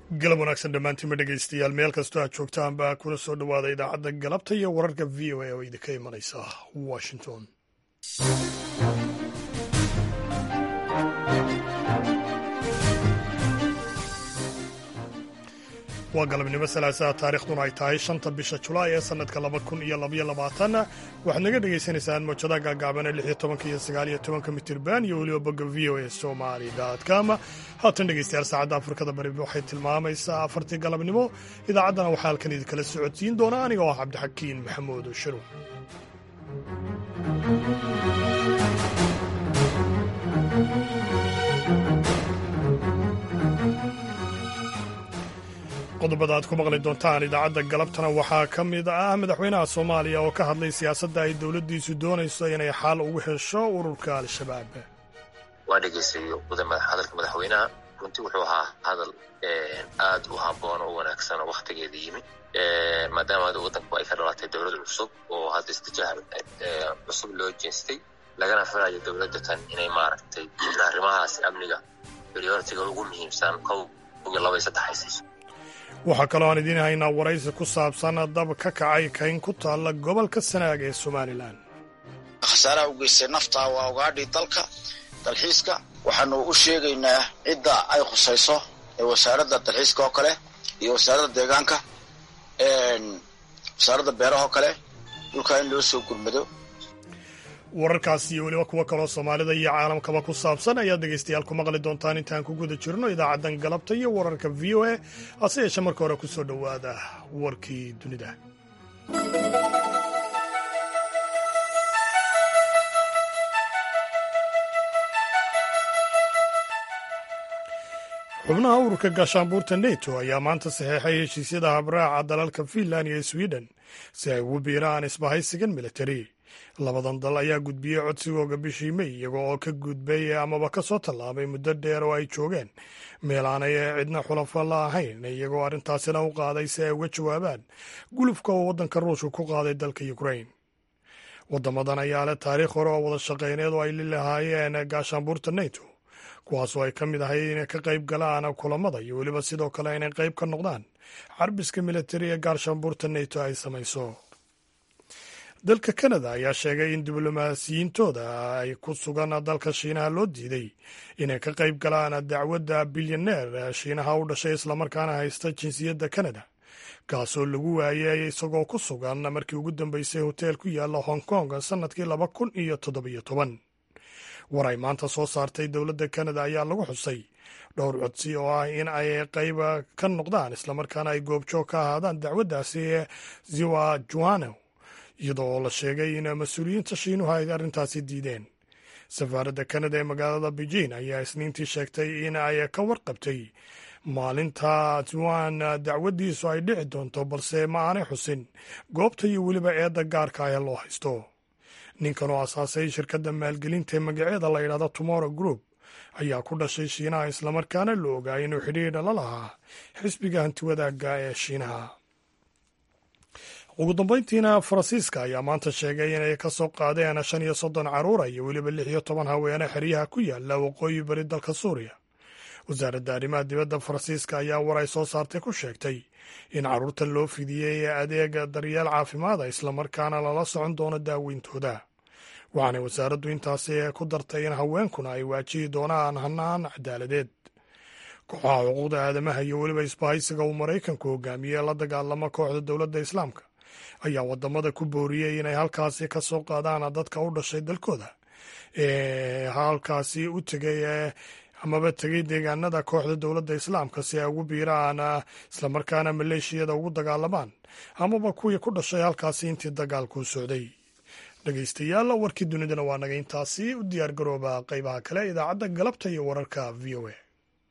galab wanaagsan dhammaantiinma dhegaystayaal meel kastoo aad joogtaanba kuna soo dhowaada idaacadda galabta iyo wararka v o a oo idinka imanaysa washington waa galabnimo salaasaa taarikhduna ay tahay shanta bisha julaay ee sannadka laba kun iyo labaiyo labaatan waxaad naga dhagaysanaysaan moojadaha gaagaabane lix iyo tobanka iyo sagaal iyo tobanka mitirban iyo weliba bogga v o a somali com haatan dhegaystayaal saacadda afrikada bari waxay tilmaamaysaa afartii galabnimo idaacaddana waxaa halkan idinkala socodsiin doona aniga oo ah cabdixakiin maxamuud shiruw qodobada aad ku maqli doontaan idaacadda galabtana waxaa ka mid ah madaxweynaha soomaaliya oo ka hadlay siyaasadda ay dowladdiisu doonayso inay xal ugu hesho ururka al-shabaab waa dhegaystayo hadalka madaxweynaha runtii wuxuu ahaa hadal aad u habboon oo wanaagsan oo wakhtigeeda yimi maadaama hadda waddanku ay ka dhalatay dowlad cusub oo hadda istijaah cusub loo jeestay lagana filayo dowladda tan inay maaragtay arrimahaas amniga prioritiga ugu muhiimsan kow iyo laba iyo saddex ay siiso waxaa kaloo aan idiin haynaa waraysi ku saabsan dab ka kacay kayn ku taalla gobolka sanaag ee somalilan khasaaraha u geystay nafta waa ogaadhii dalka dalxiiska waxaanu u sheegaynaa cidda ay khusayso ee wasaaradda dalxiiska oo kale iyo wasaaradda deegaanka wasaaradda beeraha oo kale dhulkaa in loo soo gurmado wararkaas iyo weliba kuwo kaloo soomaalida iyo caalamkaba ku saabsan ayaad dhegaystayaal ku maqli doontaan intaan ku guda jirno idaacaddan galabta iyo wararka v o a hase yeeshee marka hore ku soo dhowaada warkii dunida xubnaha ururka gaashaanbuurta neto ayaa maanta saxeexay heshiisyada habraaca dalalka finland iyo sweden si ay ugu biiraan isbahaysigan militari labadan dal ayaa gudbiyey codsigooga bishii mey iyago oo ka gudbay amaba ka soo tallaabay muddo dheer oo ay joogeen meel aanay cidna xulafo la ahayn iyagoo arrintaasina u qaaday si ay uga jawaabaan gulufka oo waddanka ruushka ku qaaday dalka ukrain waddamadan ayaa leh taariikh hore oo wada shaqayneed oo ay lilahaayeen gaashaanbuurta neto kuwaasoo ay ka mid ahay inay ka qayb galaan kulamada iyo weliba sidoo kale inay qayb ka noqdaan xarbiska militari ee gaashaanbuurta neto ay samayso dalka kanada ayaa sheegay in diblomaasiyiintooda ay ku sugan dalka shiinaha loo diiday inay ka qayb galaan dacwadda bilyaneer shiinaha u dhashay islamarkaana haysta jinsiyadda kanada kaasoo lagu waayay isagoo ku sugan markii ugu dambeysay hoteel ku yaalla hong kong sannadkii laba kun iyo toddobiyo toban war ay maanta soo saartay dowladda kanada ayaa lagu xusay dhowr codsi oo ah in ay qayb ka noqdaan islamarkaana ay goobjoog ka ahaadaan dacwaddaasi ziwa juano iyadoo la sheegay in mas-uuliyiinta shiinuhu ay arrintaasi diideen safaaradda kanada ee magaalada beijing ayaa isniintii sheegtay in ay ka warqabtay maalinta juan dacwaddiisu ay dhici doonto balse ma aanay xusin goobta iyo weliba eedda gaarka ah ee loo haysto ninkan oo asaasay shirkadda maalgelinta ee magaceeda la yidhahdo tomorrow group ayaa ku dhashay shiinaha islamarkaana la ogaa inuu xidhiidha la lahaa xisbiga hantiwadaagga ee shiinaha ugu dambayntiina faransiiska ayaa maanta sheegay inay ka soo qaadeen shan iyo soddon carruura iyo weliba lix iyo toban haweene xeryaha ku yaala waqooyi bari dalka suuriya wasaaradda arrimaha dibadda faransiiska ayaa war ay soo saartay ku sheegtay in carruurta loo fidiyey adeega daryeel caafimaada islamarkaana lala socon doono daaweyntooda waxaanay wasaaraddu intaasi ku dartay in haweenkuna ay waajihi doonaan hanaan cadaaladeed kooxaha xuquuqda aadamaha iyo weliba isbahaysiga uu maraykanku hogaamiyey la dagaalama kooxda dowladda islaamka ayaa wadamada ku booriyey inay halkaasi ka soo qaadaan dadka u dhashay dalkooda ee halkaasi u tegay amaba tegay deegaanada kooxda dowladda islaamka si ay ugu biiraan islamarkaana maleeshiyada ugu dagaalamaan amaba kuwii ku dhashay halkaasi intii dagaalku socday dhegaystayaal warkii dunidana waa naga intaasi u diyaar garooba qaybaha kale idaacadda galabta iyo wararka v o a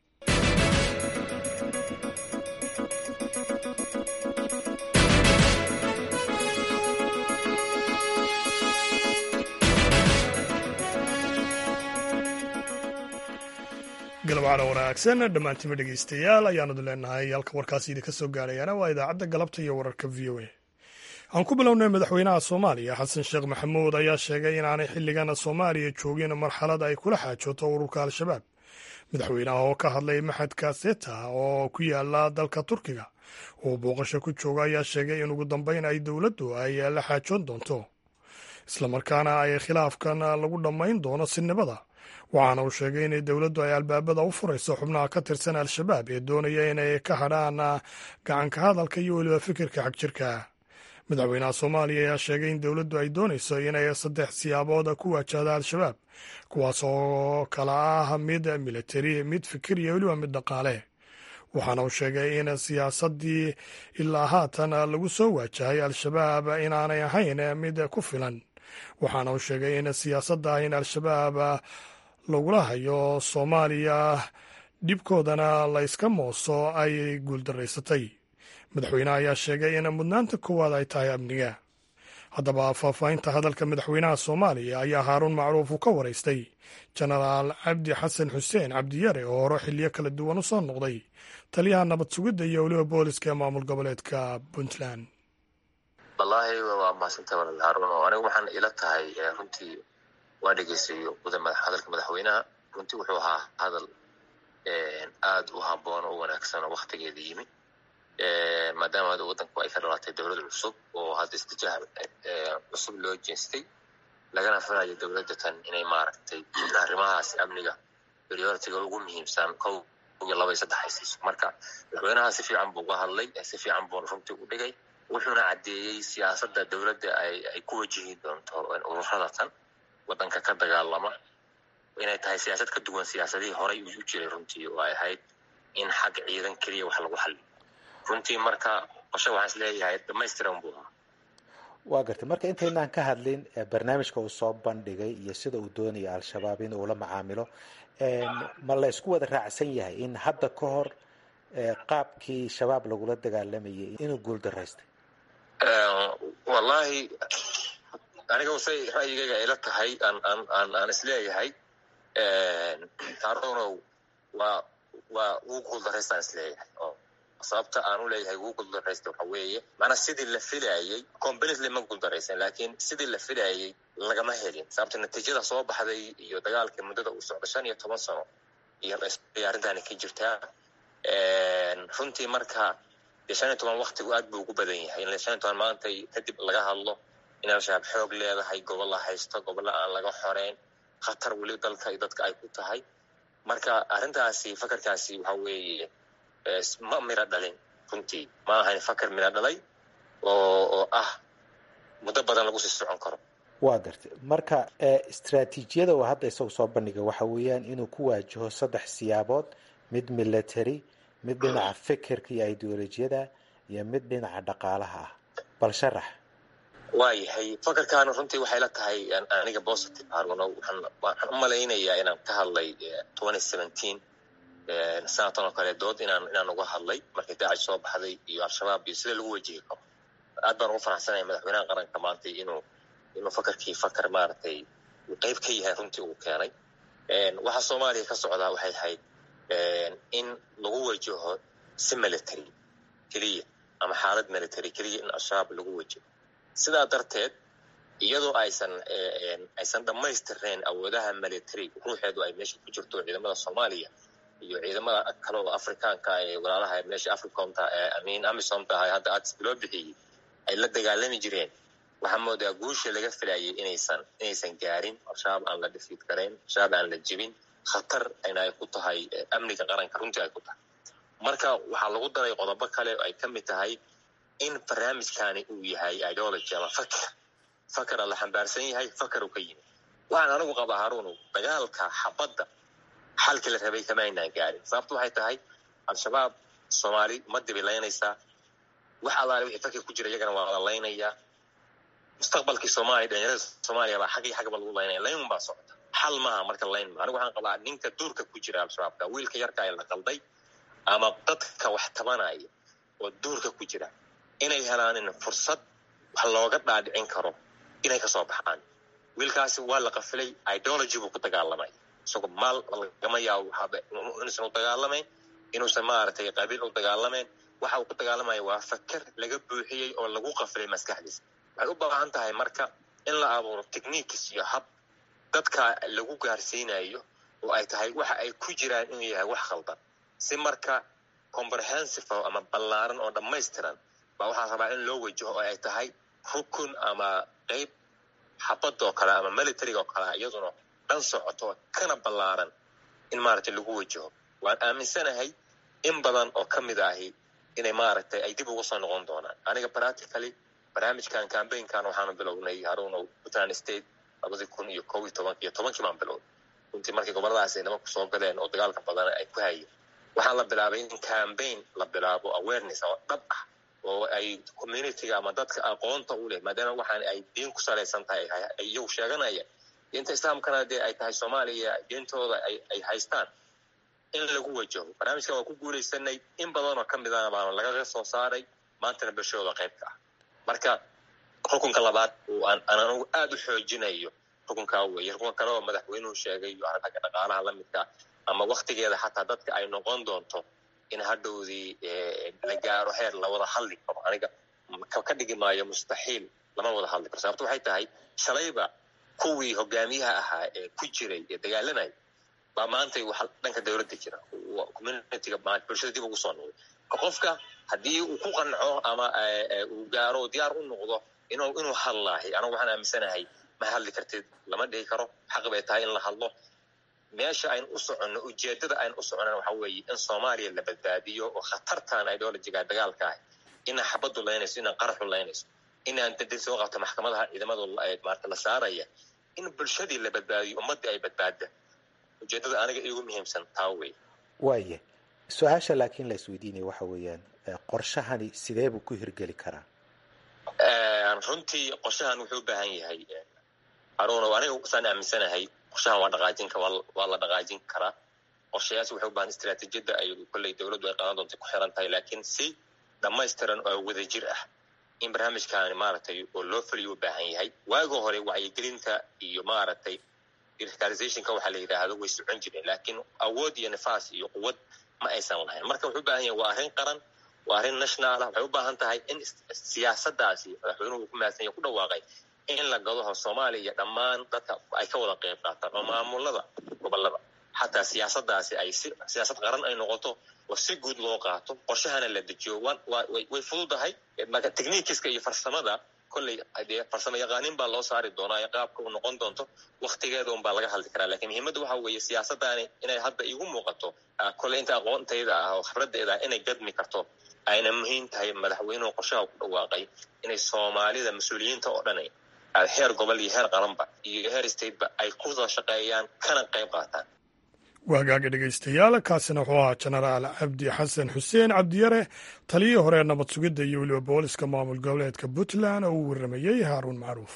galabcana wanaagsan dhammaantiima dhegaystayaal ayaanadu leenahay halka warkaasi idinka soo gaarayaana waa idaacadda galabta iyo wararka v o a aan ku bilownay madaxweynaha soomaaliya xasan sheekh maxamuud ayaa sheegay inaanay xilligan soomaaliya joogin marxalad ay kula xaajooto ururka al-shabaab madaxweynaha oo ka hadlay maxadka seta oo ku yaala dalka turkiga oo booqasho ku jooga ayaa sheegay in ugu dambeyn ay dowladdu ay la xaajoon doonto islamarkaana ay khilaafkan lagu dhammayn doono sinimada waxaana uu sheegay in dowladdu ay albaabada u furayso xubnaha ka tirsan al-shabaab ee doonaya inay ka hadhaan gacanka hadalka iyo weliba fikirka xagjirka madaxweynaha soomaaliya ayaa sheegay in dowladdu ay doonayso inay saddex siyaabood ku waajahda al-shabaab kuwaas oo kala ah mid militari mid fikir iyo weliba mid dhaqaale waxaana uu sheegay in siyaasaddii ilaa haatan lagu soo waajahay al-shabaab inaanay ahayn mid ku filan waxaana uu sheegay in siyaasadda in al-shabaab lagula hayo soomaaliya dhibkoodana la yska mooso ay guuldaraysatay madaxweyneha ayaa sheegay in mudnaanta koowaad ay tahay amniga haddaba faahfaahinta hadalka madaxweynaha soomaaliya ayaa haaruun macruuf uu ka waraystay jenaraal cabdi xasan xuseen cabdiyare oo hore xiliyo kala duwan u soo noqday taliyaha nabad sugidda iyo weliba booliska ee maamul goboleedka puntland wallaahi waa mahadsantaha walaal haaruun oo anigu waxaan ila tahay runtii waa dhegeysayo hadalka madaxweynaha runtii wuxuu ahaa hadal aad u habboon oo wanaagsan oo waktigeeda yimi maadaama waddanku ay ka dhalatay dowlad cusub oo hadda istijaah cusub loo jeestay lagana filayo dowladda tan inay maaragtay arrimahaas amniga prioritiga ugu muhiimsan kow iyo laba iyo saddex ay siiso marka madaxweynaha si fiican buu uga hadlay si fiican buuna runtii u dhigay wuxuuna caddeeyey siyaasadda dowladda ay ku wajihi doonto ururada tan waddanka ka dagaalama inay tahay siyaasad ka duwan siyaasadihii horey u jiray runtii oo ay ahayd in xag ciidan keliya wax lagu xaliyo runtii marka qoshe waxaan is leeyahay dhamaystiran buu ahaa waa gartay marka intaynaan ka hadlin barnaamijka uu soo bandhigay iyo sida uu doonaya al-shabaab in uu la macaamilo ma la isku wada raacsan yahay in hadda ka hor qaabkii shabaab lagula dagaalamayay inuu guul daraystay wallaahi aniga say ra'yigayga ayla tahay aan aan aan aan isleeyahay harunow waa waa wuu guuldaraystaan isleeyahay oo sababta aan u leeyahay wuu guuldaraysta waxa weeye maanaa sidii la filayey completely ma guuldaraysan laakiin sidii la filayey lagama helin sababta natiijada soo baxday iyo dagaalkii muddada uu socda shan iyo toban sano iyo arrintaani ka jirtaa runtii marka dee shan iyo toban waktigu aad buu ugu badan yahay in shan iyo toban maantay kadib laga hadlo in al-shabaab xoog leedahay gobolla haysto gobolla aan laga xoreyn khatar weli dalka iyo dadka ay ku tahay marka arrintaasi fakarkaasi waxa weeye ma miro dhalin runtii ma ahayn fakar miro dhalay oo oo ah muddo badan lagu sii socon karo waa gartay marka istraatiijiyada uu hadda isagu soo bandhigay waxa weeyaan inuu ku waajaho saddex siyaabood mid military mid dhinaca fikirka iyo ideolojiyada iyo mid dhinaca dhaqaalaha ah bal sharax waayahay fakarkaana runtii waxay la tahay aniga positive haruno waxaan u malaynayaa inaan ka hadlay twenty seventeen sanatan oo kale dood inaan inaan uga hadlay markii daacish soo baxday iyo al-shabaab iyo sida lagu wajihi karo aad baan ugu faraxsanaya madaxweynaha qaranka maantay inuu inuu fakarkii fakar maaragtay uu qeyb ka yahay runtii uu keenay waxa soomaaliya ka socdaa waxay ahayd in lagu wajaho si military keliya ama xaalad military keliya in al-shabaab lagu wajaho sidaa darteed iyadoo aysan aysan dhammaystirnayn awoodaha military ruuxeedu ay meesha ku jirto ciidamada soomaaliya iyo ciidamada kale oo afrikaanka ee walaalaha meesha africomta amin amisomta ahay hadda ads loo bixiyey ay la dagaalami jireen waxaa moodaa guusha laga filayay inaysan inaysan gaarin al-shabaab aan la dhifiid garayn al-shabaab aan la jebin khatar ayna ay ku tahay amniga qaranka runtii ay ku tahay marka waxaa lagu daray qodobo kale oo ay ka mid tahay in barnaamijkani uu yahay ideology ama fakar fakara la xambaarsan yahay fakar uu ka yimid waxaan anigu qabaa haruunu dagaalka xabadda xalkii la rabay kama aynaan gaarin sababtu waxay tahay al-shabaab soomaali ma dibilaynaysaa wax allaale wixii fakir ku jira iyagana waa la laynayaa mustaqbalkii soomaaliya dhalinyarada soomaaliya baa xag iyo xagba lagu laynaya layn baa socota xal maaha marka layn maa anigu waxaan qabaa ninka duurka ku jira al-shabaabka wiilka yarka ee la qalday ama dadka wax tabanaya oo duurka ku jira inay helaanin fursad wax looga dhaadhicin karo inay kasoo baxaan wiilkaasi waa la qafilay ideology buu ku dagaalamay isagoo maal lagama yaabo inuusan u dagaalamayn inuusan maaragtay qabiil u dagaalamayn waxa uu ku dagaalamaya waa fakar laga buuxiyey oo lagu qafilay maskaxdiisa waxay u baahan tahay marka in la abuuro techniques iyo hab dadka lagu gaarsiinayo oo ay tahay waxa ay ku jiraan inuu yahay wax khaldan si marka comprehensive ama ballaaran oo dhammaystiran baa waxaa rabaa in loo wajaho oo ay tahay rukun ama qeyb xabadoo kale ama militariga oo kale iyaduna dhan socoto kana ballaaran in maaragtay lagu wajaho waan aaminsanahay in badan oo ka mid ahi inay maaragtay ay dib ugu soo noqon doonaan aniga practically barnaamijkan cambaynkan waxaanu bilownay haruunow puntland state labadii kun iyo kow iyo toban iyo tobankii baan bilownay runtii markii goboladaas ay nimanku soo galeen oo dagaalka badan ay ku hayeen waxaa la bilaabay in cambaign la bilaabo awareness oo dhab ah oo ay communityga ama dadka aqoonta u leh maadaama waxaan ay diin ku salaysan tahay iyagu sheeganaya diinta islaamkana dee ay tahay soomaaliya diintooda ay haystaan in lagu wajaho barnaamijkan waa ku guulaysanay in badanoo ka midana baana lagaga soo saaray maantana bulshadooda qaybka ah marka rukunka labaad oo aan anagu aada u xoojinayo rukunkaa weeye rukunka kale oo madaxweynuhu sheegay iyo aragga dhaqaalaha la midka ama waktigeeda xataa dadka ay noqon doonto in hadhowdii la gaaro heer la wada hadli karo aniga ka dhigi maayo mustaxiil lama wada hadli karo sababto waxay tahay shalayba kuwii hogaamiyaha ahaa ee ku jiray ee dagaalanaya baa maantay wax dhanka dowladda jira communityga bulshada dib ugu soo noqday qofka haddii uu ku qanco ama uu gaaro diyaar u noqdo inuu inuu hadlaahay anagu waxaan aaminsanahay ma hadli kartid lama dhihi karo xaq bay tahay in la hadlo meesha aynu u soconno ujeedada aynu u soconana waxa weeye in soomaaliya la badbaadiyo oo khatartan ideologiga dagaalka ah inaan xabaddu laynayso inaan qaraxu laynayso inaan dadin soo qabto maxkamadaha ciidamadu maarta la saaraya in bulshadii la badbaadiyo ummaddii ay badbaada ujeedada aniga iigu muhiimsan taa wey waaya su-aasha laakiin la isweydiinaya waxa weeyaan qorshahani sidee buu ku hirgeli karaa runtii qorshahan wuxuu u baahan yahay haruuna aniga saan aaminsanahay qorshahan waa dhaqaajin waa la dhaqaajin karaa qorshayaas waxay u baahan istiraatiijiyadda ay kolley dowladdu ay qaadan doonta ku xiran tahay laakiin si dhammaystiran oo wadajir ah in barnaamijkaani maaragtay oo loo fuliyo u baahan yahay waaga hore wacyigelinta iyo maaragtay radicalizationka waxaa la yidhaahdo way socon jireen laakiin awood iyo nifaas iyo quwad ma aysan lahayn marka wuxuu u baahan yahay waa arrin qaran waa arrin national ah waxay u baahan tahay in siyaasaddaasi madaxweynuhu ku mahadsan yahay ku dhawaaqay in la gadaho soomaaliya iyo dhammaan dadka ay ka wada qayb qaataan oo maamulada gobolada xataa siyaasaddaasi ay si siyaasad qaran ay noqoto oo si guud loo qaato qorshahana la dejiyo way fududahay marka technikiska iyo farsamada kolley dee farsamo yaqaanin baa loo saari doonaa qaabka uu noqon doonto waktigeeda un baa laga hadli karaa lakiin muhiimadda waxa weeye siyaasaddaani inay hadda igu muuqato kolley inta aqoontayda ah oo khibraddeeda ah inay gadmi karto ayna muhiim tahay madaxweynuhu qorshaha ku dhawaaqay inay soomaalida mas-uuliyiinta oo dhan heer gobol iyo heer qaranba iyo heer stateba ay ku wada shaqeeyaan kana qayb qaataan waagaaga dhegaystayaal kaasina wuxuu ahaa jenaraal cabdi xasan xuseen cabdiyare taliyii hore nabad sugidda iyo weliba booliska maamul goboleedka puntland oo uu warramayey haaruun macruuf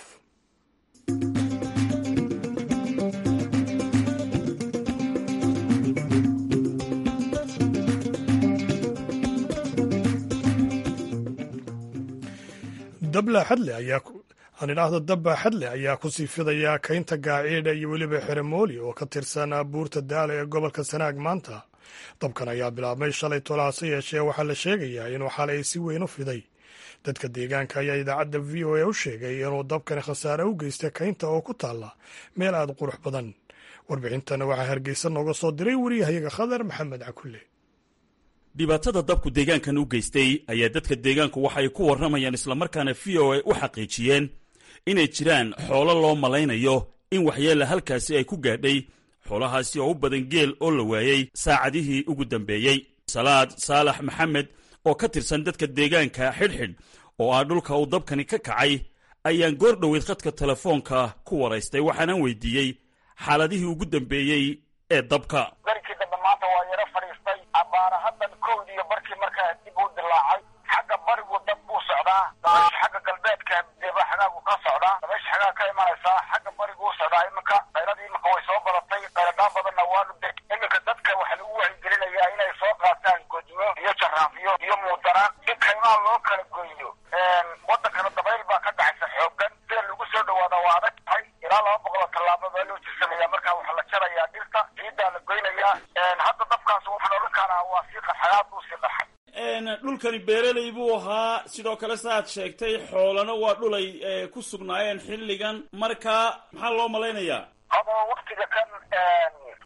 dabla xadle ayaa aan idhaahdo dabba xadle ayaa ku sii fidaya kaynta gaaciidha iyo weliba xeremooli oo ka tirsan buurta daala ee gobolka sanaag maanta dabkan ayaa bilaabmay shalay tolaase yeeshee waxaa la sheegayaa inuu xalay si weyn u fiday dadka deegaanka ayaa idaacadda v o a u sheegay inuu dabkani khasaare u geystay kaynta oo ku taalla meel aad qurux badan warbixintana waxaa hargeysa nooga soo diray wariyahayaga khadar maxamed cakulle dhibaatada dabku deegaankan u geystay ayaa dadka deegaanku waxa ay ku warramayaan islamarkaana v o a u xaqiijiyeen inay jiraan xoolo loo malaynayo in waxyeella halkaasi ay ku gaadhay xoolahaasi oo u badan geel oo la waayey saacadihii ugu dambeeyey salaad saalax maxamed oo ka tirsan dadka deegaanka xidhxidh oo ah dhulka uu dabkani ka kacay ayaan goor dhoweyd khadka telefoonka ku waraystay waxaanaan weydiiyey xaaladihii ugu dambeeyey ee dabka darkii dambe maanta waa yaro fadhiistay abbaara haddan kowdiiyo barkii markaa dib u dilaacay xagga barigu dab buu socdaa dabaysha xagga galbeedka deba xagaagu ka socdaa dabaysha xagaa ka imanaysaa xagga barigu u socdaa iminka qayladii iminka way soo badatay qayladaan badanna waa dhudhe iminka dadka waxaa lagu wacyigelinayaa inay soo qaataan godmo iyo jaraafiyo iyo muudaraan si kaymaa loo kala goyno wadankana dabayl baa ka dhacaysa xoogan sida lagu soo dhawaada waa adag tahay ilaa laba boqoloo tallaabo baa loo jirsanaya markaa waxaa la jarayaa dhirta ciiddaa la goynayaa hadda dabkaas waxaan odhan karaa waa sii qaxayaad buu sii qaxay dhulkani beeraley buu ahaa sidoo kale saaad sheegtay xoolana waa dhulay ku sugnaayeen xilligan marka maxaa loo malaynayaa haba waktiga kan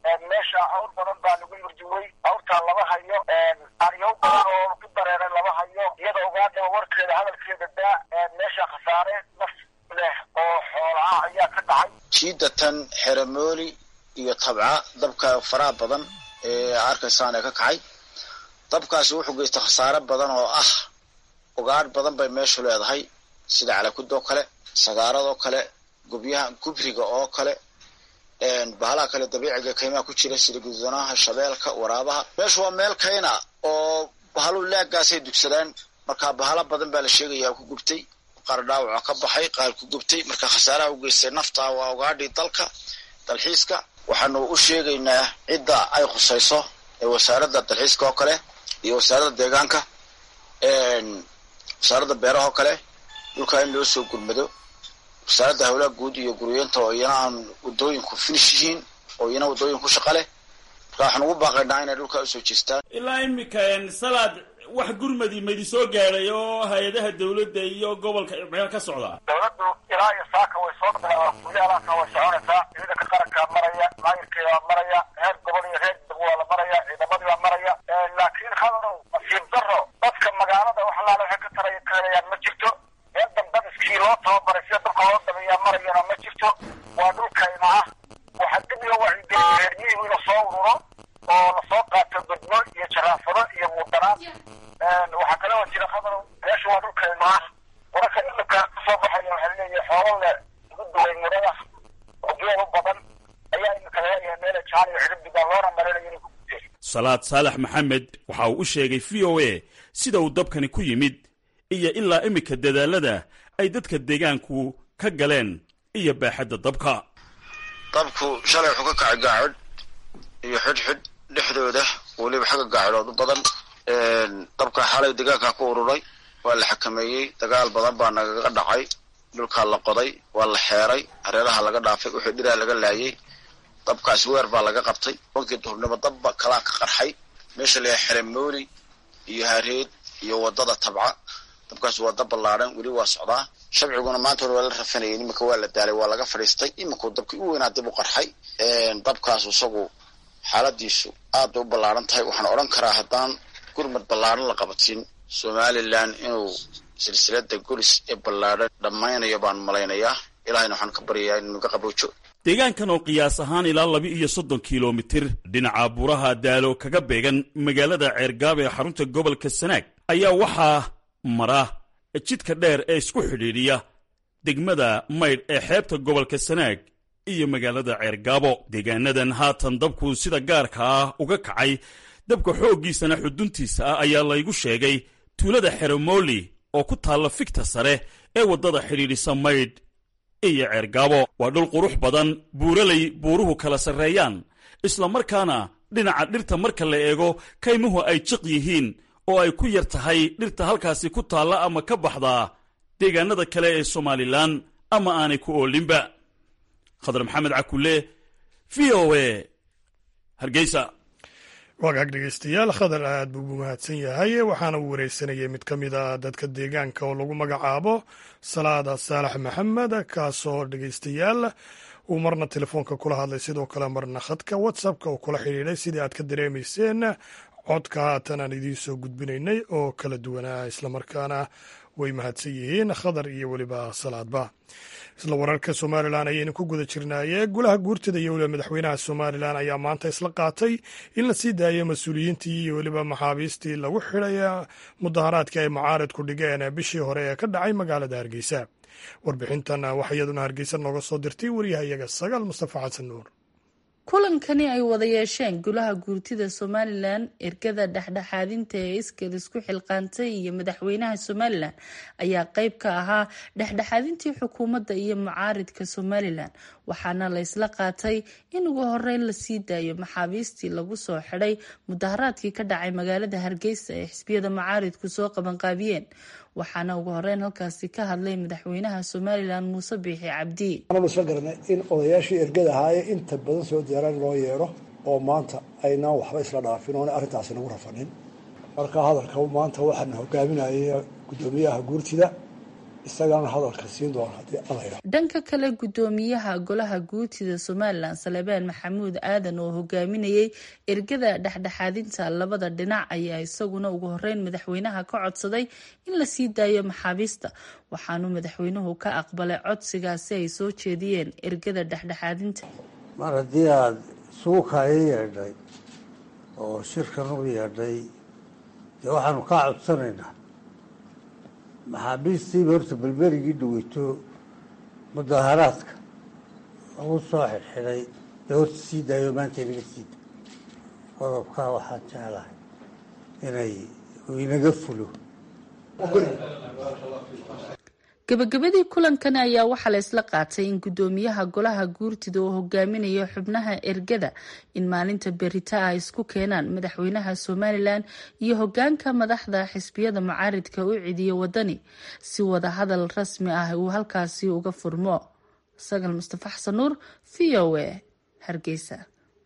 meesha hawl badan baa lagu yurjuway hawrtaa lama hayo aryow badan oo ku dareeray lama hayo iyada ogaadaba warkeeda hadalkeeda daa meesha khasaare naf leh oo xoolaha ayaa ka dhacay jiidatan xeramooli iyo tabca dabka faraha badan ee arkaysaan ee ka kacay dabkaasi wuxuu geystay khasaare badan oo ah ugaadh badan bay meeshu leedahay sida calakud oo kale sagaarad oo kale gubyaha gubriga oo kale bahalaha kale dabiiciga kaymaha ku jira sida guduunaha shabeelka waraabaha meeshu waa meel kayna oo bahalu laagaasay dugsadaan marka bahala badan baa la sheegaya ku gubtay qaar dhaawaca ka baxay qaar ku gubtay marka khasaaraha u geystay nafta waa ugaadhii dalka dalxiiska waxaanu u sheegaynaa cidda ay khusayso ee wasaaradda dalxiiska oo kale iyo wasaaradda deegaanka wasaaradda beeraha oo kale dhulkaa in loo soo gurmado wasaaradda hawlaha guud iyo guryeenta oo iyana aan wadooyinku finish yihiin oo iyana wadooyin ku shaqa leh marka waxaan ugu baaqaynaa inay dhulkaa usoo jeestaan ilaa imika salaad wax gurmadi maidi soo gaadhay oo hay-adaha dawladda iyo gobolka meel ka socda dawladdu ilaa iyo saaka way soo guyaalaka way soconaysaa ciidanka qarankaa maraya maayirkeedaa maraya heer gobol iyo reer deg waa la maraya ciidamadii baa maraya laakiin khadarow nasiib daro dadka magaalada wax alaala waxay ka tara kalayaan ma jirto meel dambadiskii loo tababaray sida dabka loo dabeeyaa marayana ma jirto waa dhulkayna ah waxaa dib loo wacyigeliyay reermihigu in lasoo ururo oo lasoo qaato gudmo iyo jaraafado iyo muudanaad waxaa kale oo jira khadarow meesha waa dhulkayna ah wararka ilimka kasoo baxaya waxaa leeyahay xoolo le ugu duway mudada oo geel u badan ayaa imika laleeyahay meela jaan iyo xidibdiga loona malaynayo inay ku gubteen salaad saalax maxamed waxa uu u sheegay v o a sida uu dabkani ku yimid iyo ilaa iminka dadaalada ay dadka deegaanku ka galeen iyo baaxadda dabka dabku shalay wuxuu ka kacay gaacodh iyo xidhxidh dhexdooda weliba xagga gaacodhood u badan dabka xalay deegaanka ku ururay waa la xakameeyey dagaal badan baa nagaga dhacay dhulkaa la qoday waa la xeeray hareeraha laga dhaafay wixii dhiraa laga laayay dabkaas weer baa laga qabtay wankii duhurnimo dabba kalaa ka qarxay meesha layahay xeremooli iyo hareed iyo wadada tabca dabkaas waa dab ballaadhan weli waa socdaa shabciguna maanta hore waa la rafanayay iminka waa la daalay waa laga fadhiistay iminkuu dabkii u weynaa dib u qarxay dabkaas isagu xaaladiisu aad bay u ballaadhan tahay waxaan odhan karaa haddaan gurmad ballaadhan la qabatin somalilan inuu silsilada golis ee ballaadhan dhammaynayo baan malaynayaa ilahayna waxaan ka baryayaa inuu naga qaboojo deegaankan oo qiyaas ahaan ilaa laba iyo soddon kilomitir dhinaca buuraha daalo kaga beegan magaalada ceergaab ee xarunta gobolka sanaag ayaa waxaa mara jidka dheer ee isku xidhiidhiya degmada maydh ee xeebta gobolka sanaag iyo magaalada ceergaabo deegaanadan haatan dabku sida gaarka ah uga kacay dabka xooggiisana xuduntiisa ah ayaa laygu sheegay tuulada xeromooli oo ku taalla figta sare ee waddada xidhiidhisa maydh iyo ceergaabo waa dhul qurux badan buuralay buuruhu kala sarreeyaan islamarkaana dhinaca dhirta marka la eego kaymuhu ay jiq yihiin oo ay ku yar tahay dhirta halkaasi ku taalla ama ka baxdaa deegaanada kale ee somalilan ama aanay ku oolinba khadar maxamed cakulle v o a hargeysa wagaag dhegeystayaal khadar aad buu ugu mahadsan yahay waxaana uu wareysanayay mid ka mid a dadka deegaanka oo lagu magacaabo salaada saalax maxamed kaasoo dhegeystayaal uu marna telefoonka kula hadlay sidoo kale marna khadka whatsappka uu kula xidhiidhay sidii aad ka dareemayseen codka haatan aan idiin soo gudbinaynay oo kala duwanaa islamarkaana way mahadsan yihiin khadar iyo weliba salaadba isla wararka somalilan ayaynu ku guda jirnaaye golaha guurtada iyo weliba madaxweynaha somalilan ayaa maanta isla qaatay in la sii daayo mas-uuliyiintii iyo weliba maxaabiistii lagu xidhay mudaharaadkii ay mucaaridku dhigeen bishii hore ee ka dhacay magaalada hargeysa warbixintan waxaa iyaduna hargeysa nooga soo dirtay wariyahayaga sagaal mustafa xasan nuur kulankani ay wada yeesheen golaha guurtida somalilan ergada dhexdhexaadinta ee iskal isku xilqaantay iyo madaxweynaha somalilan ayaa qeyb ka ahaa dhexdhexaadintii xukuumadda iyo mucaaridka somalilan waxaana la ysla qaatay in ugu horeyn lasii daayo maxaabiistii lagu soo xidhay mudaharaadkii ka dhacay magaalada hargeysa ee xisbiyada mucaaridku soo qabanqaabiyeen waxaana ugu horeyn halkaasi ka hadlay madaxweynaha somalilan muuse biixi cabdi waxaanu isla garanay in odayaashii ergada ahaaye inta badan soo diyaaraan loo yeedho oo maanta aynaan waxba isla dhaafin oona arrintaasi nagu rafanin marka hadalka maanta waxaana hogaaminaya guddoomiyaha guurtida isagaana hadalka siin doona haddii alla yidhaha dhanka kale guddoomiyaha golaha guutida somalilan salebaan maxamuud aadan oo hogaaminayay ergada dhexdhexaadinta labada dhinac ayaa isaguna ugu horeyn madaxweynaha ka codsaday in la sii daayo maxaabiista waxaanu madaxweynuhu ka aqbalay codsigaasi ay soo jeediyeen ergada dhexdhexaadinta mar haddii aada isugu kaayo yeedhay oo shirkan u yeedhay dee waxaanu kaa codsanaynaa maxaabiistiiba horta belberigii dhaweyto mudaaharaadka lagu soo xidxidhay dee horta sii daayo maanta inaga sii da qodobkaa waxaan jeclahay inay inaga fulo gabagabadii kulankani ayaa waxaa la isla qaatay in guddoomiyaha golaha guurtida uu hogaaminayo xubnaha ergada in maalinta berita ay isku keenaan madaxweynaha somalilan iyo hogaanka madaxda xisbiyada mucaaridka u cidiyo wadani si wada hadal rasmi ah uu halkaasi uga furmo sagal mustafa xasan nuur v o a hargeysa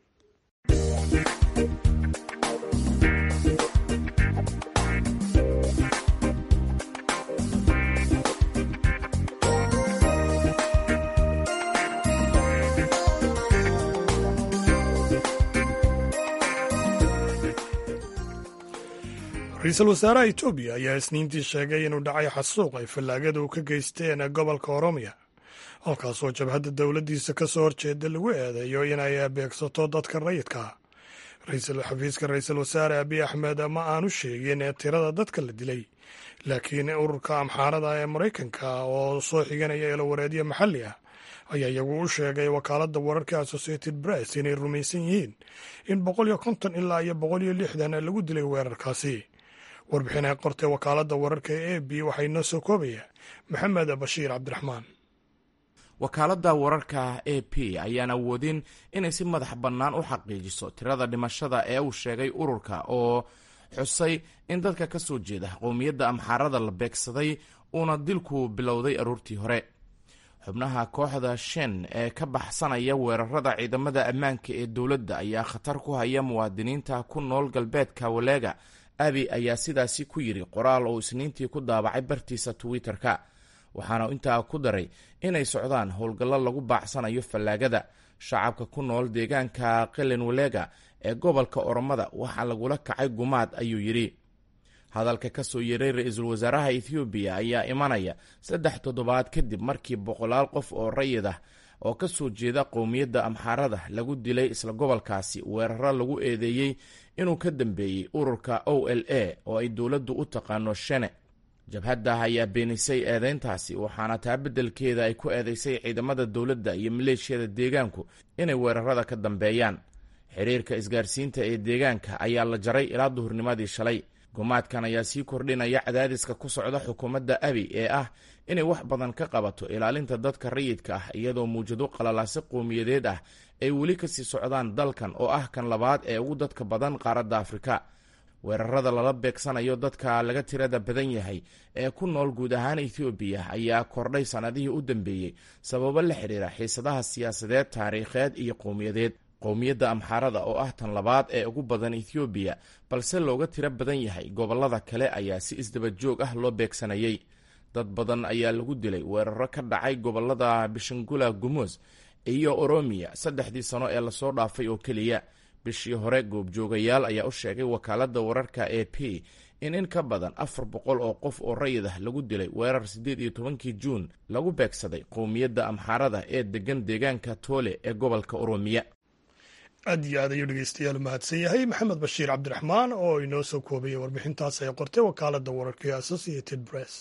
ra-iisul wasaaraha etoobiya ayaa isniintii sheegay inuu dhacay xasuuq ay fallaagada u ka geysteen gobolka oromiya halkaasoo jabhadda dowladdiisa ka soo horjeeda lagu eedeeyo inay beegsato dadka rayidka ra-iisul xafiiska ra-iisul wasaare abiy axmed ma aanu sheegin tirada dadka la dilay laakiin ururka amxaarada ee maraykanka oo soo xiganaya elowareedyo maxalli ah ayaa iyagu u sheegay wakaaladda wararka associated press inay rumaysan yihiin in boqol iyo konton ilaa iyo boqol iyo lixdan lagu dilay weerarkaasi warbixin ay qortay wakaaladda wararka ee a b waxay noo soo koobaya maxamed bashiir cabdiraxmaan wakaaladda wararka a p ayaan awoodin inay si madax bannaan u xaqiijiso tirada dhimashada ee uu sheegay ururka oo xusay in dadka ka soo jeeda qowmiyadda amxaarada la beegsaday uuna dilku bilowday aroortii hore xubnaha kooxda shen ee ka baxsanaya weerarada ciidamada ammaanka ee dowladda ayaa khatar ku haya muwaadiniinta ku nool galbeedka waleega abi ayaa sidaasi ku yidhi qoraal oo isniintii ku daabacay bartiisa twitter-ka waxaana intaa ku daray inay socdaan howlgallo lagu baacsanayo fallaagada shacabka ku nool deegaanka qelen walega ee gobolka oromada waxaa lagula kacay gumaad ayuu yidhi hadalka ka soo yeeray ra-iisul wasaaraha ethoobiya ayaa imanaya saddex toddobaad kadib markii boqolaal qof oo rayid ah oo ka soo jeeda qowmiyadda amxaarada lagu dilay isla gobolkaasi weeraro lagu eedeeyey inuu ka dambeeyey ururka o l a oo ay dowladdu u taqaano shene jabhadda ayaa beenisay eedeyntaasi waxaana taa beddelkeeda ay ku eedeysay ciidamada dowladda iyo maleeshiyada deegaanku inay weerarada ka dambeeyaan xiriirka isgaarsiinta ee deegaanka ayaa la jaray ilaa duhurnimadii shalay gumaadkan ayaa sii kordhinaya cadaadiska ku socda xukuumadda abi ee ah inay wax badan ka qabato ilaalinta dadka rayidka ah iyadoo muwjado qalalaase qowmiyadeed ah ay weli kasii socdaan dalkan oo ah kan labaad ee ugu dadka badan qaaradda afrika weerarada lala beegsanayo dadka laga tirada badan yahay ee ku nool guud ahaan ethoobiya ayaa kordhay sannadihii u dambeeyey sababo la xidhiira xiisadaha siyaasadeed taariikheed iyo qowmiyadeed qowmiyadda amxaarada oo ah tan labaad ee ugu badan ethoobiya balse looga tiro badan yahay gobollada kale ayaa si isdaba joog ah loo beegsanayay dad badan ayaa lagu dilay weeraro ka dhacay gobollada bishangula gumuz iyo oromiya saddexdii sano ee lasoo dhaafay oo keliya bishii hore goobjoogayaal ayaa u sheegay wakaaladda wararka a p in in ka badan afar boqol oo qof oo rayid ah lagu dilay weerar siddeed iyo tobankii juun lagu beegsaday qowmiyadda amxaarada ee degan deegaanka toole ee gobolka oromiya aad iyo aad ayuu dhegeystayaal mahadsan yahay maxamed bashiir cabdiraxmaan oo inoo soo koobaya warbixintaas ay qortay wakaaladda wararka ee associated press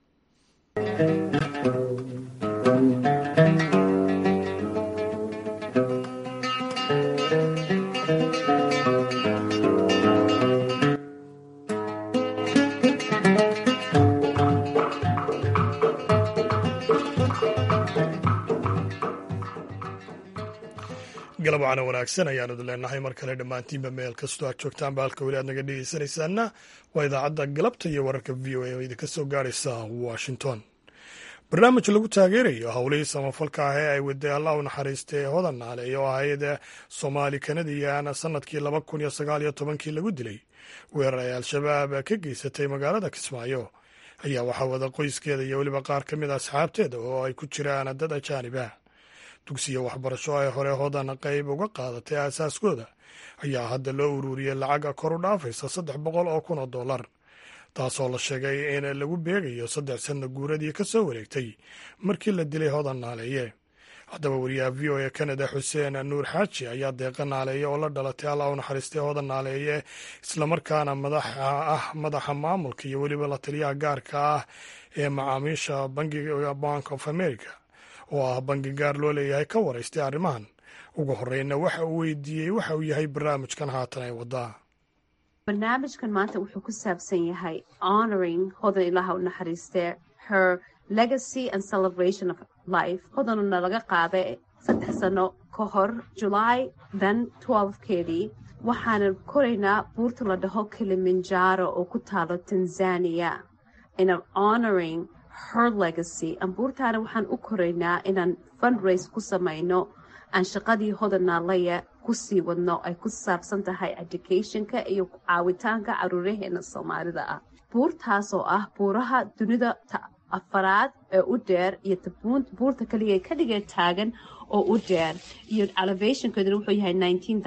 galabcana wanaagsan ayaanu idin leenahay mar kale dhammaantiinba meel kastoo aad joogtaanba halka weli aad naga dhegeysanaysaana waa idaacadda galabta iyo wararka v o a oo idinka soo gaaraysa washington barnaamij lagu taageerayo howlihii samafalka ah ee ay waday allah u naxariistay hodan naale oo ahayd soomaali kanadiyan sanadkii laba kun iyo sagaal iyo tobankii lagu dilay weerar ay al-shabaab ka geysatay magaalada kismaayo ayaa waxaa wada qoyskeeda iyo weliba qaar ka mid a asxaabteeda oo ay ku jiraan dad ajaanib ah dugsiya waxbarasho ay hore hodan qayb uga qaadatay aasaaskooda ayaa hadda loo ururiyey lacaga kor u dhaafaysa saddex boqol oo kun oo dollar taasoo la sheegay in lagu beegayo saddex sanna guuradii ka soo wareegtay markii la dilay hodan naaleeye haddaba wariyaha v o e kanada xuseen nuur xaaji ayaa deeqa naaleeye oo la dhalatay alla u naxariistay hodan naaleeye islamarkaana madaxa ah madaxa maamulka iyo weliba la taliyaha gaarka ah ee macaamiisha bangiga bank of america oo ah bangi gaar loo leeyahay ka waraystay arrimahan ugu horeyna waxa uu weydiiyey waxa uu yahay barnaamijkan haatan ay wadaa barnaamijkan maanta wuxuu ku saabsan yahay honoring hodan ilaha u naxariistee her legacy and celebration of life hodanuna laga qaaday saddex sano ka hor july then twelvekeedii waxaana koraynaa buurta la dhaho kilimanjaro oo ku taalo tanzania inaan honoring her legacy buurtaana waxaan u koraynaa inaan fundraise ku samayno aan shaqadii hodanaalaya kusii wadno ay ku saabsan tahay educationka iyo caawitaanka caruuraheena soomaalida ah buurtaas oo ah buuraha dunida afaraad ee u dheer iyo buurta kaliya ka dhigee taagan oo u dheer iyo elevationkeeduna wuxuu yahay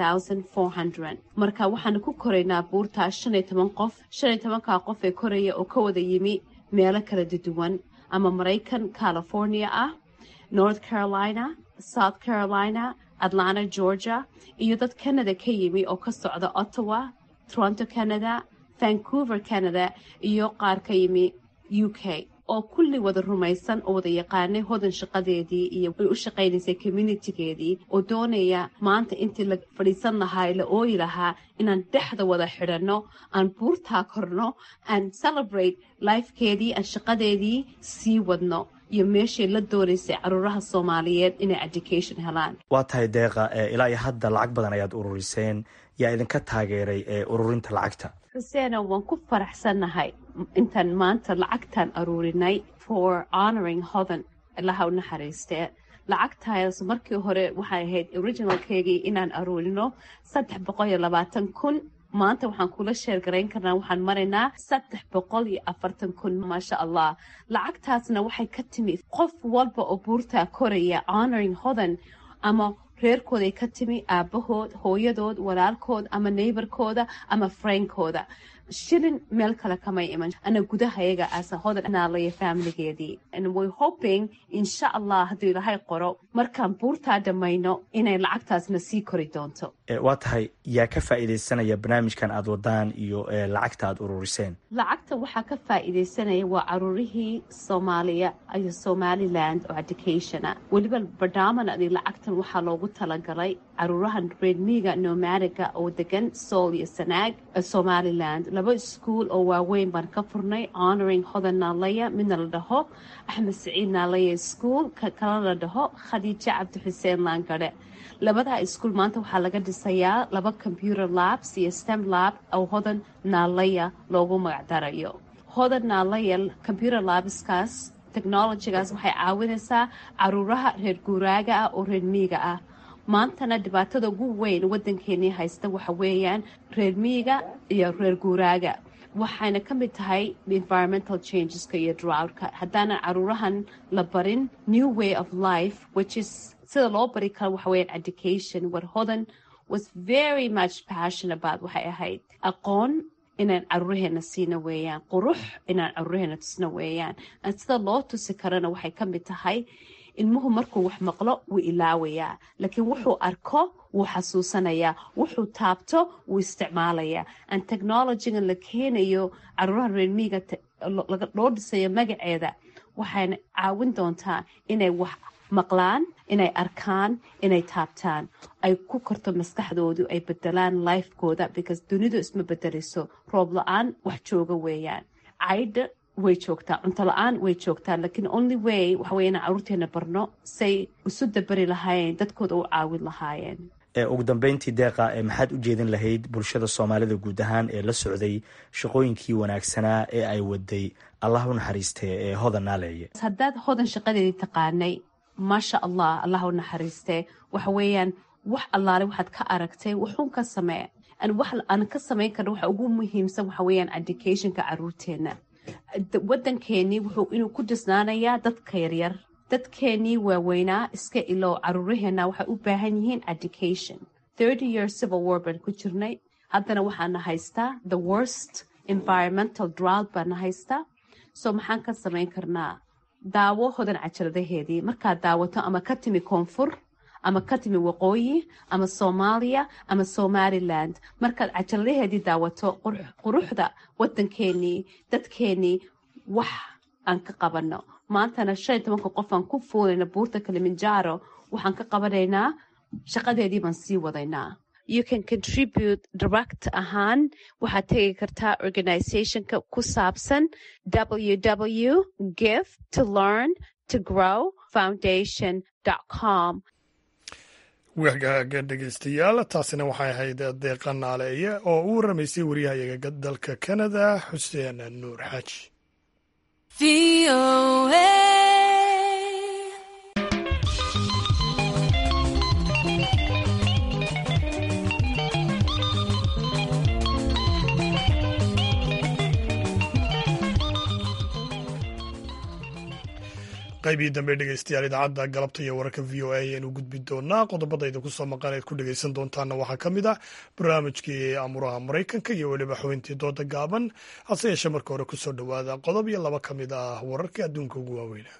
marka waxaana ku koraynaa buurtaas shan iyo toban qof shan iyo tobankaa qof ee koraya oo ka wada yimi meelo kala duwan ama maraykan california ah north carolina south carolina atlanta georgia iyo dad canada ka yimi oo ka socda ottawa toronto canada vancouver canada iyo qaar ka yimi u k oo kulli wada rumaysan oo wada yaqaanay hodan shaqadeedii iyo ay u shaqaynaysay communitigeedii oo doonaya maanta intii la fadhiisan lahaa la ooyi lahaa inaan dhexda wada xidhanno aan buurtaa korno aan celebrate lifekeedii aan shaqadeedii sii wadno iyo meeshay la doonaysay caruuraha soomaaliyeed inay education helaan waa tahay deeqa ilaa iyo hadda lacag badan ayaad ururiseen yaa idinka taageeray ee ururinta lacagta xuseeno waan ku faraxsannahay intaan maanta lacagtaan aruurinay for honoring hodan ilaha u naxariistee lacagtaas markii hore waxay ahayd originalkeygii inaan aruurino saddex boqol iyo labaatan kun maanta waxaan kula sheergarayn karnaa waxaan maraynaa saddex boqol iyo afartan kun maasha allah lacagtaasna waxay ka timi qof walba oo buurtaa koraya honoring hodan ama reerkooday ka timi aabahood hooyadood walaalkood ama neybarkooda ama frainkooda shilin meel kale kamay iman ana gudahayaga asa hodan naalaya faamiligeedii way hoping insha allah hadduu ilaahay qoro markaan buurtaa dhammayno inay lacagtaasna sii kori doonto waa tahay yaa ka faa'iidaysanaya barnaamijkan aad wadaan iyo lacagta aad ururiseen lacagta waxaa ka faa'iidaysanaya waa caruurihii soomaaliya iyo somaliland oo educationa weliba barnaamijadii lacagtan waxaa loogu talagalay caruurahan reedmiiga nomadiga oo degan sool iyo sanaag somaliland laba iskuol oo waaweyn baan ka furnay honoring hodan naalaya midna la dhaho axmed saciid naalaya school kalena la dhaho khadiijo cabdi xuseen laangare labadaa iskuol maanta waxaa laga dhisayaa laba computer labs iyo stem lab oo hodan naalaya loogu magacdarayo hodan naalaya computer labskaas technologygaas waxay caawinaysaa caruuraha reer guuraaga ah oo reer miiga ah maantana dhibaatada ugu weyn waddankeenii haysta waxa weeyaan reer miiga iyo reer guuraaga waxayna ka mid tahay environmental changeska iyo droughtka haddaanan caruurahan la barin new way of life which is sida loo bari karo waxa weeyaan education what hodan was very much passion about waxay ahayd aqoon inaan caruuraheena siina weeyaan qurux inaan caruuraheena tusna weeyaan sida loo tusi karana waxay ka mid tahay ilmuhu markuu wax maqlo wuu ilaawayaa laakiin wuxuu arko wuu xasuusanayaa wuxuu taabto wuu isticmaalayaa aan technologygan la keenayo caruuraha reermiiga loo dhisayo magaceeda waxayna caawin doontaa inay wax maqlaan inay arkaan inay taabtaan ay ku korto maskaxdoodu ay bedelaan lifekooda because dunidu isma bedelayso roob la-aan wax jooga weeyaan caydha way joogtaa cunto la-aan way joogtaa laakiin only way waxa wey inaan caruurteena barno say isu dabari lahaayeen dadkooda u caawin lahaayeen ugu dambeyntii deeqa maxaad u jeedin lahayd bulshada soomaalida guud ahaan ee la socday shaqooyinkii wanaagsanaa ee ay waday allah u naxariistee ee hodan naaleeye haddaad hodan shaqadeedii taqaanay maasha allah allah u naxariistee waxa weeyaan wax allaale waxaad ka aragtay wuxuun ka samee wax aan ka samayn karno waxa ugu muhiimsan waxa weeyaan educationka caruurteena waddankeenii wuxuu inuu ku dhisnaanayaa dadka yaryar dadkeenii waaweynaa iska ilow caruuraheena waxay u baahan yihiin education thirty years civil war baan ku jirnay haddana waxaana haystaa the worst environmental drought baana haystaa so maxaan ka samayn karnaa daawo hodan cajaladaheedii markaad daawato ama ka timi koonfur ama ka timi waqooyi ama soomaaliya ama somaliland markaad cajaladaheedii daawato quruxda waddankeenii dadkeenii wax aan ka qabanno maantana shan iyo tobanka qof aan ku fuulayna buurta kalimanjaro waxaan ka qabanaynaa shaqadeedii baan sii wadaynaa you can contribute direct ahaan waxaad tegi kartaa organizationka ku saabsan www give to learn to grow foundation com wagaaga dhegeystayaal taasina waxay ahayd deeqa naaleeye oo u waramaysay wariyahayaga dalka kanada xuseen nuur xaaji qaybii dambe dhegeystayaal idaacadda galabta iyo wararka v o a ayaynu gudbi doonaa qodobadayda kusoo maqan eed ku dhegeysan doontaana waxaa ka mid ah barnaamijkii amuraha maraykanka iyo weliba xubintii dooda gaaban hase yeeshee marka hore kusoo dhowaada qodob iyo laba ka mid ah wararka adduunka ugu waaweyna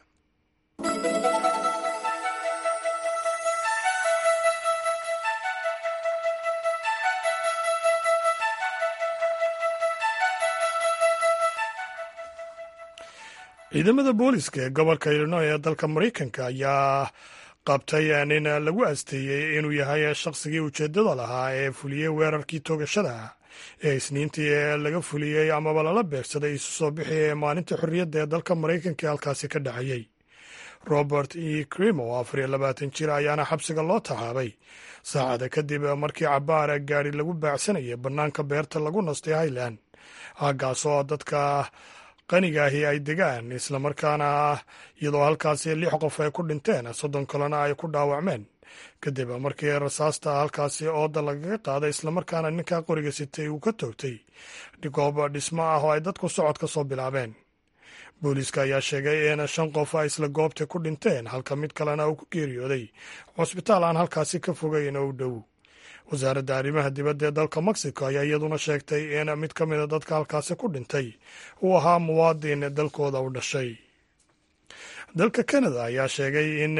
ciidamada booliska ee gobolka illinoy ee dalka maraykanka ayaa qabtay nin lagu asteeyey inuu yahay shaqsigii ujeeddada lahaa ee fuliyey weerarkii toogashada ee isniintii ee laga fuliyey amaba lala beegsaday isu soo bixi ee maalinta xorriyadda ee dalka maraykanka ee halkaasi ka dhacayey robert e crimo afar iyo labaatan jir ayaana xabsiga loo taxaabay saacada kadib markii cabaar gaari lagu baacsanayay bannaanka beerta lagu nastay highland hagaasoo dadka qanigaahi ay degaan islamarkaana iyadoo halkaasi lix qof ay ku dhinteen soddon kalena ay ku dhaawacmeen kadib markii rasaasta halkaasi ooda lagaga qaaday islamarkaana ninkaa qoriga sitay uu ka toogtay goob dhismo ah oo ay dadku socod ka soo bilaabeen booliiska ayaa sheegay in shan qof ay isla goobta ku dhinteen halka mid kalena uu ku geeriyooday cusbitaal aan halkaasi ka fogeyn oo u dhow wasaaradda arrimaha dibadda ee dalka mexico ayaa iyaduna sheegtay in mid ka mida dadka halkaasi ku dhintay uu ahaa muwaadin dalkooda u dhashay dalka canada ayaa sheegay in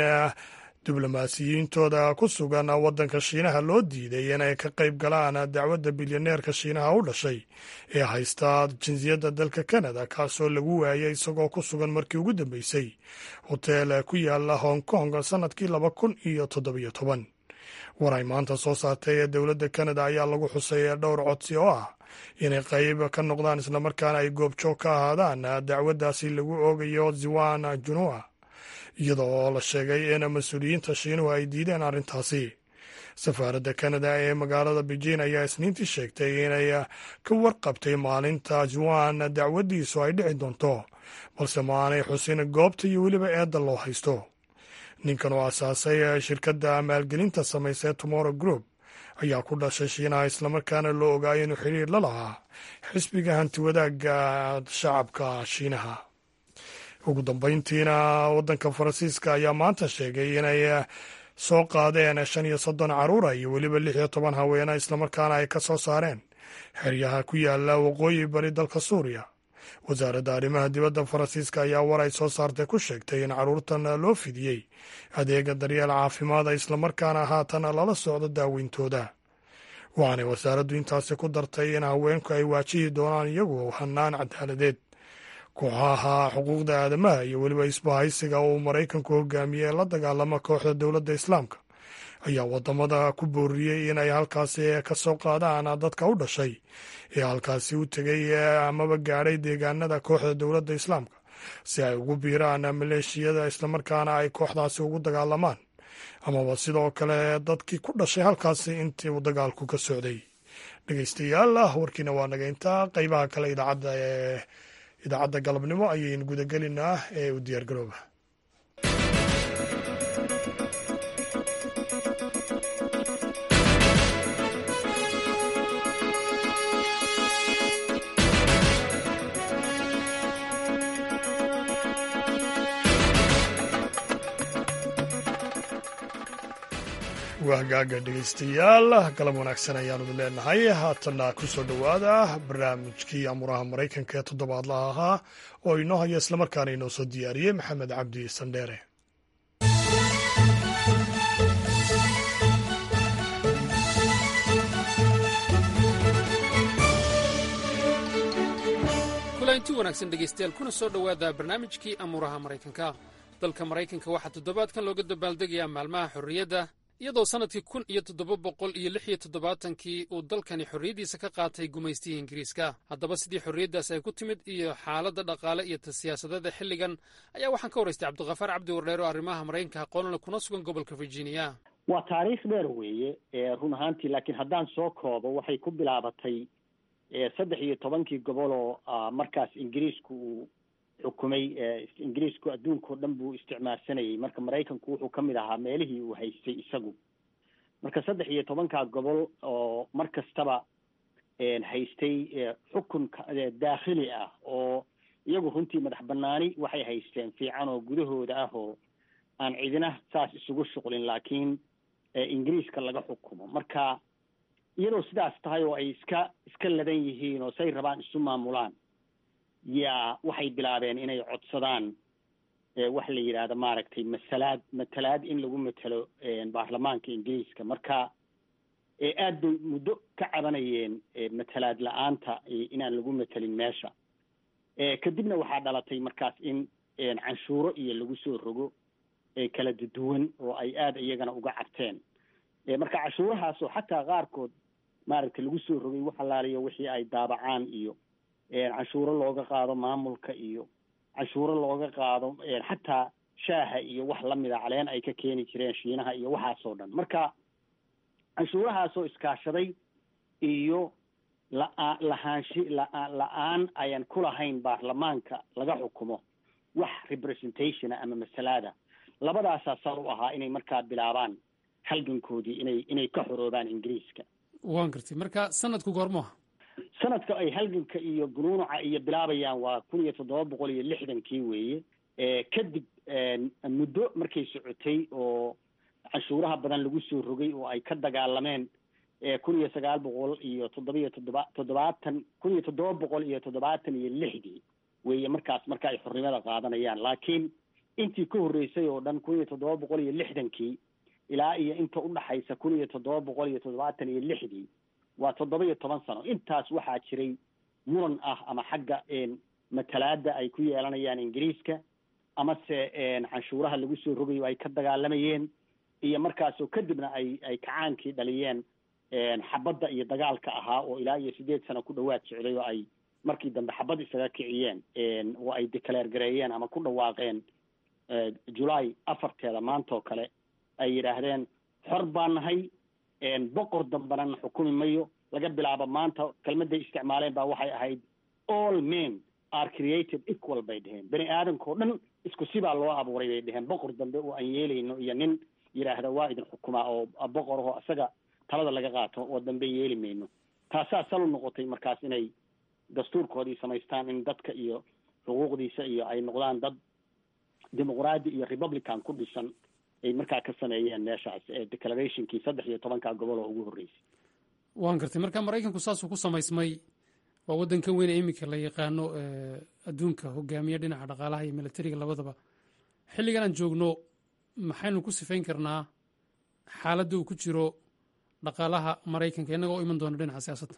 diblomaasiyiintooda ku sugan waddanka shiinaha loo diiday inay ka qayb galaan dacwadda bilyaneerka shiinaha u dhashay ee haysta jinsiyadda dalka canada kaasoo lagu waayay isagoo ku sugan markii ugu dambeysay hoteel ku yaala hong kong sannadkii laba kun iyo toddobiyo toban war ay maanta soo saartay ee dowladda canada ayaa lagu xusay dhowr codsi oo ah inay qayb ka noqdaan islamarkaana ay goobjoog ka ahaadaan dacwaddaasi lagu oogayo ziwan junua iyada oo la sheegay in mas-uuliyiinta shiinuhu ay diideen arrintaasi safaaradda canada ee magaalada beijing ayaa isniintii sheegtay inay ka warqabtay maalinta juwan dacwaddiisu ay dhici doonto balse ma aanay xusin goobta iyo weliba eedda loo haysto ninkan oo asaasay shirkadda maalgelinta samaysee tomorrow group ayaa ku dhashay shiinaha islamarkaana loo ogaayay inuu xiriir la lahaa xisbiga hantiwadaagga shacabka shiinaha ugu dambeyntiina waddanka faransiiska ayaa maanta sheegay inay soo qaadeen shan iyo soddon caruura iyo weliba lix iyo toban haweena islamarkaana ay ka soo saareen xeryaha ku yaala waqooyi bari dalka suuriya wasaaradda arrimaha dibadda faransiiska ayaa war ay soo saartay ku sheegtay in caruurtan loo fidiyey adeega daryeel caafimaada islamarkaana haatan lala socdo daaweyntooda waxaanay wasaaraddu intaasi ku dartay in haweenku ay waajihi doonaan iyagu hanaan cadaaladeed kooxaha xuquuqda aadamaha iyo weliba isbahaysiga uu maraykanku hogaamiyey la dagaalama kooxda dowladda islaamka ayaa wadamada ku booriyey inay halkaasi ka soo qaadaan dadka u dhashay ee halkaasi u tegay amaba gaadhay deegaanada kooxda dowladda islaamka si ay ugu biiraan maleeshiyada islamarkaana ay kooxdaasi ugu dagaalamaan amaba sidoo kale dadkii ku dhashay halkaasi intii uu dagaalku ka socday dhegeystayaal warkiina waa naga intaa qeybaha kale idaacadda ee idaacadda galabnimo ayaynu gudagelinaa ee u diyaargarooba hagaaga dhegaystayaal galab wanaagsan ayaanu idin leenahay haatanna ku soo dhowaada barnaamijkii amuraha maraykanka ee toddobaadlaha ahaa oo inoo haya islamarkaana inoo soo diyaariyey maxamed cabdi sandheere kulanti wanaagsan dhegaystayaal kuna soo dhowaada barnaamijkii amuuraha maraykanka dalka maraykanka waxaa toddobaadkan looga dabaaldegayaa maalmaha xorriyadda iyadoo sannadkii kun iyo toddoba boqol iyo lix iyo toddobaatankii uu dalkani xorriyaddiisa ka qaatay gumaystihii ingiriiska haddaba sidii xorriyaddaas ay ku timid iyo xaaladda dhaqaale iyo ta siyaasadada xilligan ayaa waxaan ka waraystay cabdikhafaar cabdi wardheer oo arrimaha maraykanka aqoonana kuna sugan gobolka virginia waa taariikh dheer weeye run ahaantii laakiin haddaan soo koobo waxay ku bilaabatay saddex iyo tobankii gobol oo markaas ingiriisku uu xukumay ingiriisku adduunka o dhan buu isticmaalsanayay marka maraykanku wuxuu ka mid ahaa meelihii uu haystay isagu marka saddex iyo tobankaa gobol oo mar kastaba haystay xukun daakhili ah oo iyagu runtii madax banaani waxay haysteen fiican oo gudahooda ah oo aan cidina saas isugu shuqlin laakiin ingiriiska laga xukumo marka iyadoo sidaas tahay oo ay iska iska ladan yihiin oo say rabaan isu maamulaan yaa waxay bilaabeen inay codsadaan waxa la yidhaahda maaragtay masalaad matalaad in lagu matelo baarlamaanka ingiriiska marka aad bay muddo ka cabanayeen matalaad la-aanta inaan lagu matelin meesha kadibna waxaa dhalatay markaas in canshuuro iyo lagu soo rogo kala duwan oo ay aada iyagana uga cabteen marka canshuurahaasoo xataa qaarkood maaragtay lagu soo rogay wax allaaliyo wixii ay daabacaan iyo canshuuro looga qaado maamulka iyo canshuuro looga qaado xataa shaaha iyo wax lamida caleen ay ka keeni jireen shiinaha iyo waxaasoo dhan marka canshuurahaasoo iskaashaday iyo laa lahaanshi la-aan ayaan ku lahayn baarlamaanka laga xukumo wax representationa ama masalaada labadaasaa sal u ahaa inay markaa bilaabaan halgankoodii inay inay ka xoroobaan ingiriiska waan gartay marka sanadku goormoha sanadka ay halganka iyo gunuunaca iyo bilaabayaan waa kun iyo toddoba boqol iyo lixdankii weeye kadib muddo markay socotay oo canshuuraha badan lagu soo rogay oo ay ka dagaalameen kun iyo sagaal boqol iyo toddoba iyo toddoba toddobaatan kun iyo toddoba boqol iyo toddobaatan iyo lixdii weeye markaas marka ay xornimada qaadanayaan laakiin intii ka horreysay oo dhan kun iyo toddoba boqol iyo lixdankii ilaa iyo inta udhaxaysa kun iyo toddoba boqol iyo toddobaatan iyo lixdii waa toddoba iyo toban sano intaas waxaa jiray muran ah ama xagga matalaada ay ku yeelanayaan ingiriiska amase canshuuraha lagu soo rogayo ay ka dagaalamayeen iyo markaasoo kadibna ay ay kacaankii dhaliyeen xabadda iyo dagaalka ahaa oo ilaa iyo sideed sano ku dhowaad socday oo ay markii dambe xabad isaga kiciyeen oo ay declaare gareeyeen ama ku dhawaaqeen julaay afarteeda maantaoo kale ay yidhaahdeen xor baa nahay boqor dambana na xukumi mayo laga bilaabo maanta kelmadday isticmaaleen baa waxay ahayd all men are created equal bay dheheen bani aadamka o dhan isku sibaa loo abuuray bay dheheen boqor dambe oo aan yeelayno iyo nin yidhaahda waa idin xukumaa oo boqor aho isaga talada laga qaato oo dambe yeeli mayno taasaa sal u noqotay markaas inay dastuurkoodii samaystaan in dadka iyo xuquuqdiisa iyo ay noqdaan dad dimuqraadi iyo republican ku dhisan ay markaa ka sameeyeen meeshaas declarationkii saddex iyo tobanka gobol oo ugu horreysay waan gartay marka maraykanku saasuu ku samaysmay waa waddankan weyn ee iminka la yaqaano adduunka hogaamiya dhinaca dhaqaalaha iyo militariga labadaba xilligan aan joogno maxaynu ku sifayn karnaa xaaladda uu ku jiro dhaqaalaha maraykanka innaga oo iman doona dhinaca siyaasadda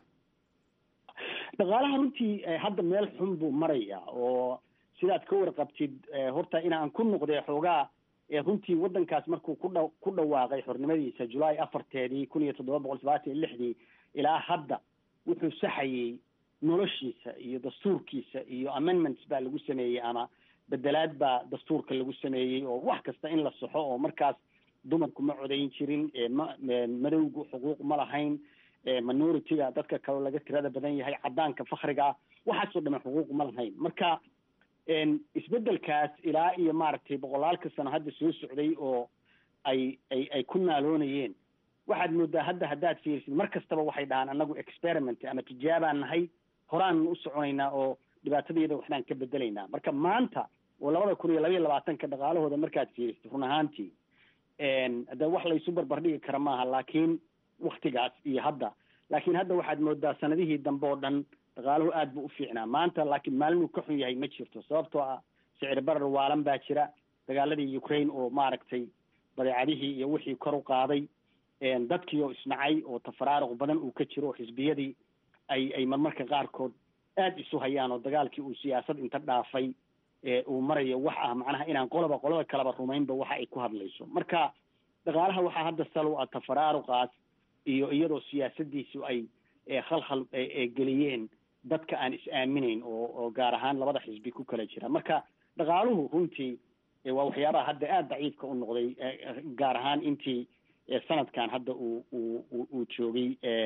dhaqaalaha runtii hadda meel xun buu marayaa oo sidaad ka warqabtid horta inaan ku noqdee xoogaa runtii waddankaas markuu kudha ku dhawaaqay xornimadiisa julaay afarteedii kun iyo toddoba boqol sabaatan iyo lixdii ilaa hadda wuxuu saxayey noloshiisa iyo dastuurkiisa iyo amendments baa lagu sameeyey ama bedelaad baa dastuurka lagu sameeyey oo wax kasta in la saxo oo markaas dumarku ma codayn jirin ma madowgu xuquuq ma lahayn minority-ga dadka kaloo laga tirada badan yahay caddaanka fakriga waxaasoo dhaman xuquuq ma lahayn marka isbedelkaas ilaa iyo maaragtay boqolaalka sano hadda soo socday oo ay ay ay ku naaloonayeen waxaad moodaa hadda haddaad fiirisid mar kastaba waxay dhahaan anagu experiment ama tijaabaan nahay horaan u soconaynaa oo dhibaatadayada waxbaan ka bedelaynaa marka maanta oo labada kun iyo labaiyo labaatanka dhaqaalahooda markaad fiirisid run ahaantii de wax laysu barbardhigi kara maaha laakiin waktigaas iyo hadda laakiin hadda waxaad moodaa sanadihii dambe oo dhan dhaqaaluhu aad buu u fiicnaa maanta laakiin maalin uu ka xun yahay ma jirto sababtoo ah sicir barar waalan baa jira dagaaladii ukraine oo maaragtay badeecadihii iyo wixii kor u qaaday dadkii oo isnacay oo tafaraaruq badan uu ka jiro oo xisbiyadii ay ay marmarka qaarkood aada isu hayaan oo dagaalkii uu siyaasad inta dhaafay uu marayo wax ah macnaha inaan qoloba qolada kaleba rumaynba waxa ay ku hadlayso marka dhaqaalaha waxaa hadda sal u ah tafaraaruqaas iyo iyadoo siyaasadiisu ay khalkhal geliyeen dadka aan is aaminayn oo oo gaar ahaan labada xisbi ku kala jira marka dhaqaaluhu runtii waa waxyaabaha hadda aada daciifka u noqday gaar ahaan intii sanadkan hadda uu uu uu joogay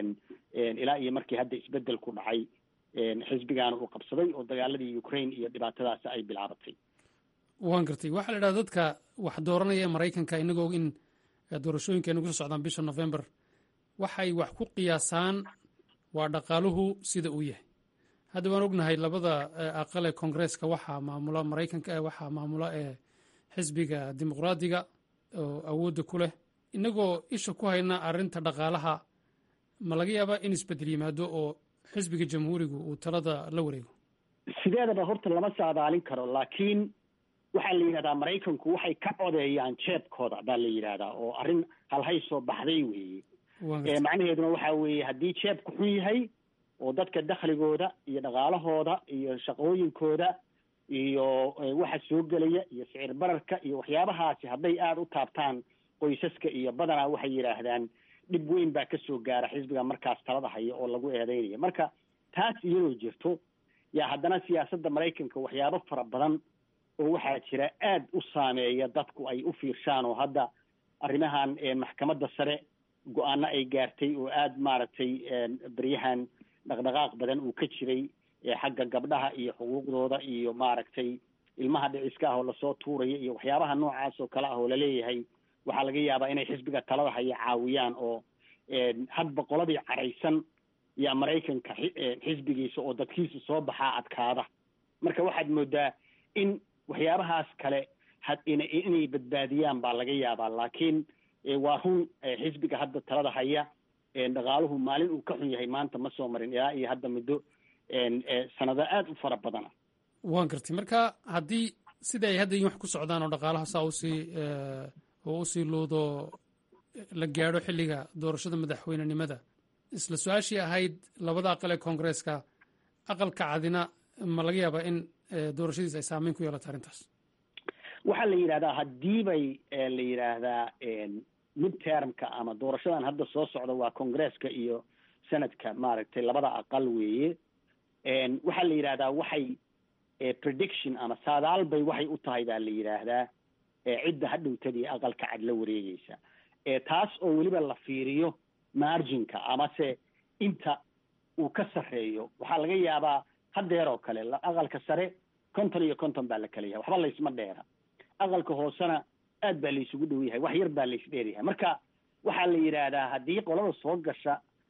ilaa iyo markii hadda isbedel ku dhacay xisbigaana uu qabsaday oo dagaaladii ukraine iyo dhibaatadaasi ay bilaabatay waan gartay waxaa la idhaha dadka wax dooranaya maraykanka inagoo in doorashooyinka ay nagu soo socdaan bisha november waxay wax ku qiyaasaan waa dhaqaaluhu sida uu yahay hadda waan ognahay labada aqal ee koongreeska waxaa maamula maraykanka waxaa maamula ee xisbiga dimuqraadiga oo awoodda ku leh inagoo isha ku hayna arrinta dhaqaalaha ma laga yaabaa in isbedel yimaado oo xisbiga jamhuurigu uu talada la wareego sideedaba horta lama saadaalin karo laakiin waxaa la yidhahdaa maraykanku waxay ka codeeyaan jeebkooda baa la yidhahdaa oo arrin halhay soo baxday weeye macnaheeduna waxa weeye haddii jeebku xun yahay oo dadka dakhligooda iyo dhaqaalahooda iyo shaqooyinkooda iyo waxa soo gelaya iyo sicir bararka iyo waxyaabahaasi hadday aada u taabtaan qoysaska iyo badanaa waxay yidhaahdaan dhib weyn baa kasoo gaara xisbiga markaas talada haya oo lagu eedeynaya marka taas iyadoo jirto yaa haddana siyaasadda maraykanka waxyaabo fara badan oo waxaa jira aada u saameeya dadku ay u fiirshaan oo hadda arrimahan maxkamadda sare go-aano ay gaartay oo aada maaragtay beryahan dhaqdhaqaaq badan uu ka jiray xagga gabdhaha iyo xuquuqdooda iyo maaragtay ilmaha dhiciska ah oo lasoo tuuraya iyo waxyaabaha noocaas oo kale ah oo laleeyahay waxaa laga yaabaa inay xisbiga talada haya caawiyaan oo hadba qoladii caraysan yaa maraykanka xisbigiisa oo dadkiisa soo baxaa adkaada marka waxaad moodaa in waxyaabahaas kale inay badbaadiyaan baa laga yaabaa laakiin waa run xisbiga hadda talada haya dhaqaaluhu maalin uu ka xun yahay maanta ma soo marin ilaa iyo hadda muddo sanado aada u fara badana waan gartay marka haddii sida ay hadda wax ku socdaan oo dhaqaalaha saa usii oo usii luudo la gaadho xilliga doorashada madaxweynenimada isla su-aashii ahayd labada aqal ee koongareeska aqalka cadina ma laga yaabaa in doorashadiis ay saameyn ku yeelato arrintaas waxaa la yidhahdaa haddii bay la yidhaahdaa midtermka ama doorashadan hadda soo socda waa congresska iyo senadka maaragtay labada aqal weeye waxaa la yidhahdaa waxay prediction ama saadaal bay waxay u tahay baa la yidhaahdaa cidda hadhowtadii aqalka cad la wareegeysa taas oo weliba la fiiriyo marginka amase inta uu ka sarreeyo waxaa laga yaabaa hadeer oo kale aqalka sare konton iyo konton baa la kala yahay waxba laysma dheera aqalka hoosena aad baa laysugu dhow yahay wax yar baa lays dheeryahay marka waxaa la yidhaahdaa haddii qolada soo gasha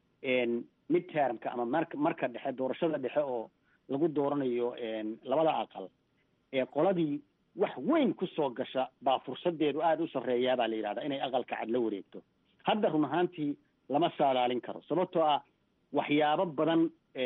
midtermka ama marka marka dhexe doorashada dhexe oo lagu dooranayo labada aqal ee qoladii wax weyn kusoo gasha baa fursadeedu aada u sarreeyaa baa la yidhahdaa inay aqalka cad la wareegto hadda run ahaantii lama saadaalin karo sababtoo ah waxyaabo badan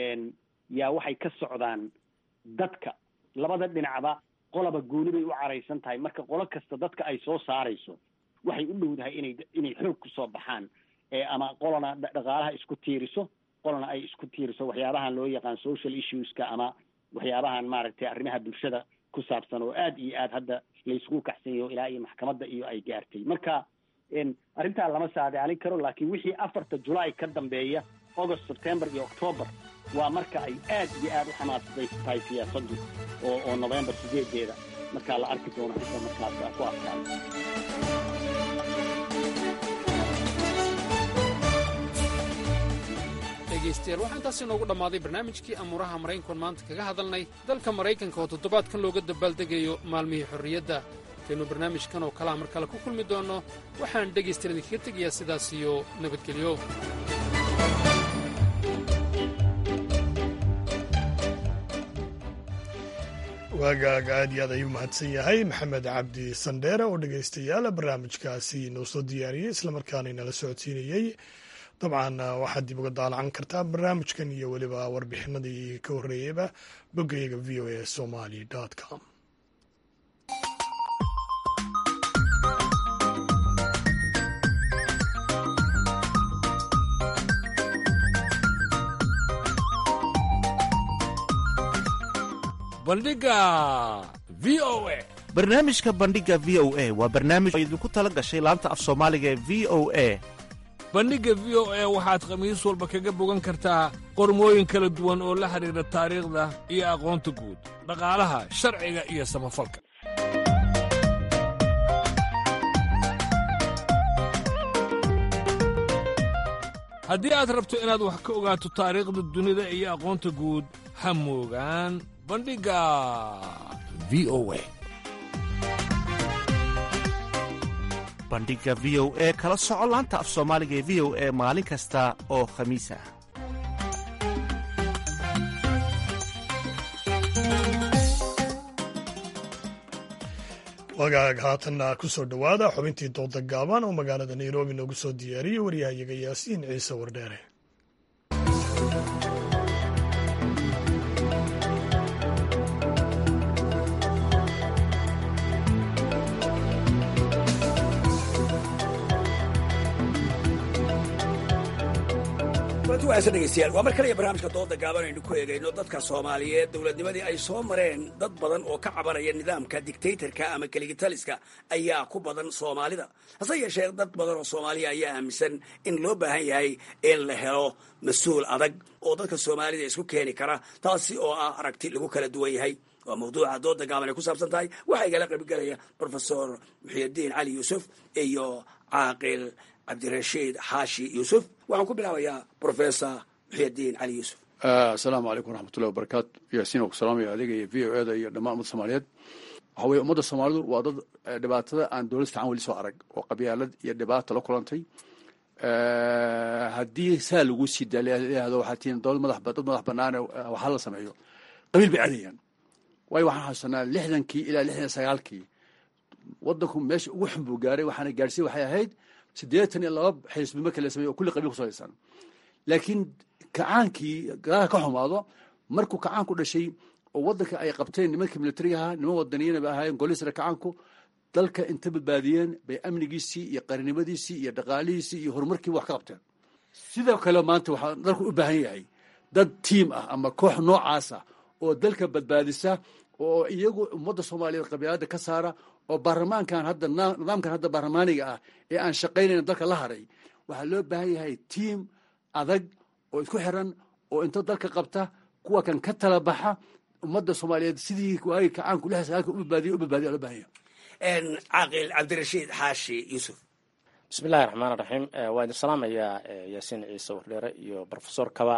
yaa waxay ka socdaan dadka labada dhinacba qolaba gooni bay u caraysan tahay marka qolo kasta dadka ay soo saarayso waxay u dhowdahay inay inay xoog kusoo baxaan ama qolana dhaqaalaha isku tiiriso qolana ay isku tiiriso waxyaabahan loo yaqaan social issueska ama waxyaabahan maaragtay arrimaha bulshada ku saabsan oo aada iyo aada hadda laysku kaxsanyayo ilaa iyo maxkamadda iyo ay gaartay marka arrintaa lama saadaalin karo laakiin wixii afarta julaay ka dambeeya august september iyo octoober waa marka ay aad iyo aada u xamaasadaysan tahay siyaasaddu oo oo november sideedeeda markaa la arki doono inta markaas ku adkaayo dhegaystayaal waxaa intaasi inoogu dhammaaday barnaamijkii amuuraha maraykankoon maanta kaga hadalnay dalka maraykanka oo toddobaadkan looga dabaaldegayo maalmihii xorriyadda kaynu barnaamijkan oo kalea mar kale ku kulmi doonno waxaan dhegaystayaal idinkaga tegayaa sidaas iyo nabadgelyo waagaaga aad iyo aad ayuu mahadsan yahay maxamed cabdi sandheere oo dhegaystayaal barnaamijkaasi noo soo diyaariyey islamarkaana inala socodsiinayey dabcan waxaad dib uga daalacan kartaa barnaamijkan iyo weliba warbixinadii ka horreeyeyba boggayaga v o a somali com bandhiga v o a barnaamijka bandhiga v o a waa barnaamij oo idinku tala gashay laanta af soomaaliga ee v o a bandhigga v o a waxaad khamiis walba kaga bogan kartaa qormooyin kala duwan oo la xidhiidha taariikhda iyo aqoonta guud dhaqaalaha sharciga iyo samafalka haddii aad rabto inaad wax ka ogaato taariikhda dunida iyo aqoonta guud ha moogaan bandhigga v o a bandhiga v o e kala soco laanta af soomaaliga ee v o e maalin kasta oo khamiis ah wagaag haatanna ku soo dhowaada xubintii dooda gaaban oo magaalada nairobi noogu soo diyaariyey waryahayaga yaasiin ciise wardheere dhegeystayaal waa mar kaliya barnaamijka dooda gaaban aynu ku eegayno dadka soomaaliyeed dowladnimadii ay soo mareen dad badan oo ka cabanaya nidaamka dictatorka ama keligitaliska ayaa ku badan soomaalida hase yeeshee dad badan oo soomaaliya ayaa aaminsan in loo baahan yahay in la helo mas-uul adag oo dadka soomaalida isku keeni kara taasi oo ah aragti lagu kala duwan yahay waa mawduuca dooda gaaban ay ku saabsan tahay waxaa igala qaybgelaya profesor muxiidiin cali yuusuf iyo caaqil cabdirashiid xaashi yuusuf waxaan ku bilaabayaa professor muxiidiin cali yuusuf asalaamu calaykum waraxmatullahi wabarakaatu yaasiin oo ku salaamaya adiga iyo v o eda iyo dhammaan ummadda soomaaliyeed waxa weye ummadda soomaalidu waa dad dhibaatada aan dowlad fiican weli soo arag oo qabyaalad iyo dhibaata la kulantay haddii saa lagu sii daayahdo waxaa tihiin dowlad madax dad madax banaane waxaa la sameeyo qabiil bay cadayaan waayo waxaan xasuusanaa lixdankii ilaa lixdan sagaalkii waddanku meesha ugu xun buu gaaray waxaana gaadhsiin waxay ahayd siddeetan iyo laba xisbi marka la sameeyo oo kulli qabiil ku salaysan laakiin kacaankii gadaha ka xumaado markuu kacaanku dhashay oo waddanka ay qabteen nimankii militarigaha niman wadaniyiina bay ahaayeen golisra kacaanku dalka inta badbaadiyeen bay amnigiisii iyo qarinimadiisii iyo dhaqaalihiisii iyo horumarkiiba wax ka qabteen sidoo kale maanta waxaa dalku u baahan yahay dad tiim ah ama koox noocaas ah oo dalka badbaadisa oo iyagu ummadda soomaaliyeed qabyaalada ka saara oo baarlamaankan hadda nidaamkan hadda baarlamaaniga ah ee aan shaqaynayn dalka la haray waxaa loo baahan yahay tiim adag oo isku xiran oo inta dalka qabta kuwa kan ka tala baxa ummadda soomaaliyeed sidii waagi kacaanku lix sagaalka u badbaadiya u badbaadiya loo baahan yahay caaqil cabdirashiid xaashi yuusuf bismillahi raxmaan raxiim waa idin salaamayaa yaasiin ciise wardheere iyo brofesor kaba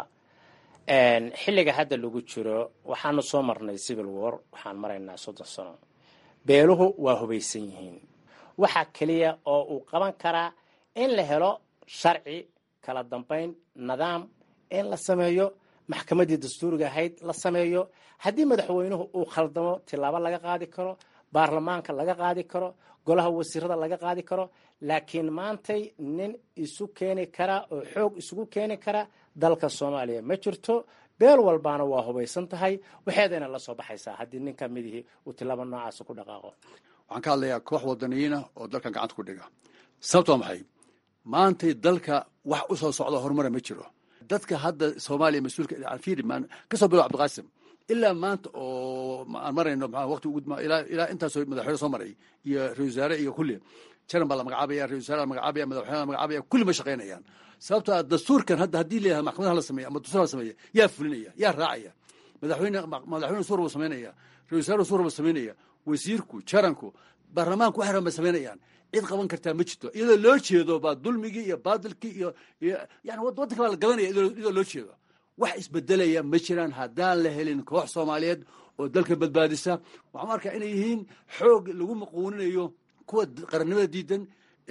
xilliga hadda lagu jiro waxaanu soo marnay civil war waxaan maraynaa soddon sano beeluhu waa hubaysan yihiin waxa keliya oo uu qaban karaa in la helo sharci kala dambayn nidaam in la sameeyo maxkamaddii dastuuriga ahayd la sameeyo haddii madaxweynuhu uu khaldamo tilaabo laga qaadi karo baarlamaanka laga qaadi karo golaha wasiirada laga qaadi karo laakiin maantay nin isu keeni kara oo xoog isugu keeni kara dalka soomaaliya ma jirto beel walbaana waa hubaysan tahay waxeedayna la soo baxaysaa haddii nin ka midihii uu tilaabo noocaasa ku dhaqaaqo waxaan ka hadlayaa koox wadaniyiina oo dalkan gacanta ku dhiga sababto waa maxay maantay dalka wax u soo socda horumara ma jiro dadka hadda soomaaliya mas-uulka fiiri maan kasoo bilo cabdiqaasim ilaa maanta oo aan marayno maa waqti ugu ilaa ilaa intaasoo madaxweyne soo maray iyo ra-isul wasaare iyo kulli jaran baa la magacaabaya ra-isul wasaare la magacaabaya madaxweyne la magacaabaya kulli ma shaqaynayaan sababtoo ah dastuurkan hadda haddii leeyahay maxkamadaha la sameeya ama dastuur la sameeya yaa fulinaya yaa raacaya madaxweyne madaxweyne suur buu samaynaya ra-isul wasaare suur buu samaynaya wasiirku jaranku baarlamaanku wax raban bay samaynayaan cid qaban kartaa ma jirto iyadoo loo jeedo baa dulmigii iyo baadilkii iyo yani waddanka baa la gadanaya iyadoo loo jeedo wax isbedelaya ma jiraan haddaan la helin koox soomaaliyeed oo dalka badbaadisa waxaan arkaa inay yihiin xoog lagu maquuninayo kuwa qarannimada diidan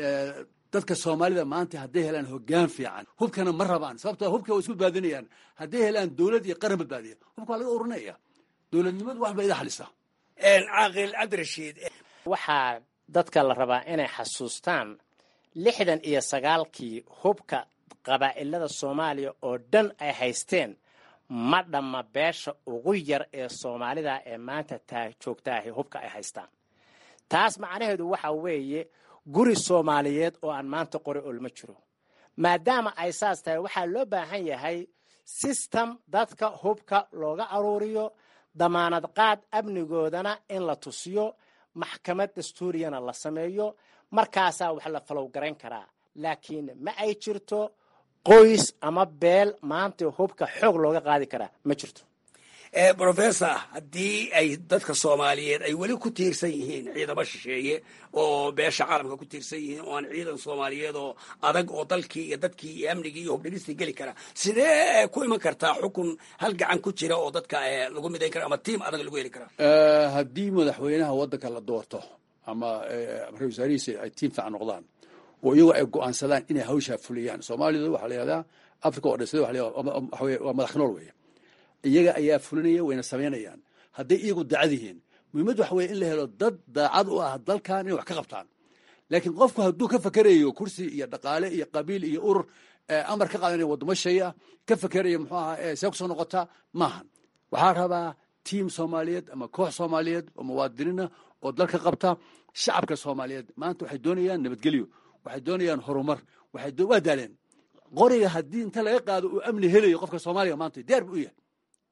dadka soomaalida maanta hadday helaan hogaan fiican hubkana ma rabaan sababtoo hubka waa isku badbaadinayaan hadday helaan dowlad iyo qaran badbaadiya hubka waa laga urinaya dowladnimadu wax ba ida xalisa caaqil cabdirashiid waxaa dadka la rabaa inay xasuustaan lixdan iyo sagaalkii hubka qabaa'ilada soomaaliya oo dhan ay haysteen ma dhamma beesha ugu yar ee soomaalida ee maanta taa joogtaahi hubka ay haystaan taas macnaheedu waxa weeye guri soomaaliyeed oo aan maanta qori olma jiro maadaama ay saas tahay waxaa loo baahan yahay sistem dadka hubka looga aruuriyo damaanad qaad amnigoodana in la tusiyo maxkamad dastuuriyana la sameeyo markaasaa wax la falowgarayn karaa laakiin ma ay jirto qoys ama beel maanta hubka xoog looga qaadi karaa ma jirto professor haddii ay dadka soomaaliyeed ay weli ku tiirsan yihiin ciidamo shisheeye oo beesha caalamka ku tiirsan yihiin oo aan ciidan soomaaliyeed oo adag oo dalkii iyo dadkii iyo amnigii iyo hubdhigistii geli kara sidee ku iman kartaa xukun hal gacan ku jira oo dadka lagu midayn kara ama tiim adag lagu heli karaa haddii madaxweynaha waddanka la doorto ama ra-isul wasaarihiisa ay tiim fiican noqdaan oo iyagu ay go-aansadaan inay hawshaa fuliyaan soomaalida waxaa la yihahdaa africa oo dhan sida waxa weye waa madax nool weeye iyaga ayaa fulinaya wayna samaynayaan hadday iyagu daacad yihiin muhiimaddu waxa weye in la helo dad daacad u ah dalkan inay wax ka qabtaan laakiin qofku hadduu ka fakerayo kursi iyo dhaqaale iyo qabiil iyo urur amar ka qaadanaya waddamo shay ah ka fakerayo muxuu ahaa see kusoo noqotaa maahan waxaa rabaa tiim soomaaliyeed ama koox soomaaliyeed oo muwaadiniina oo dalka qabta shacabka soomaaliyeed maanta waxay doonayaan nabadgelyo waxay doonayaan horumar waxay waa daaleen qoriga haddii inta laga qaado uu amni helayo qofka soomaaliga maanta diyaar bu u yahay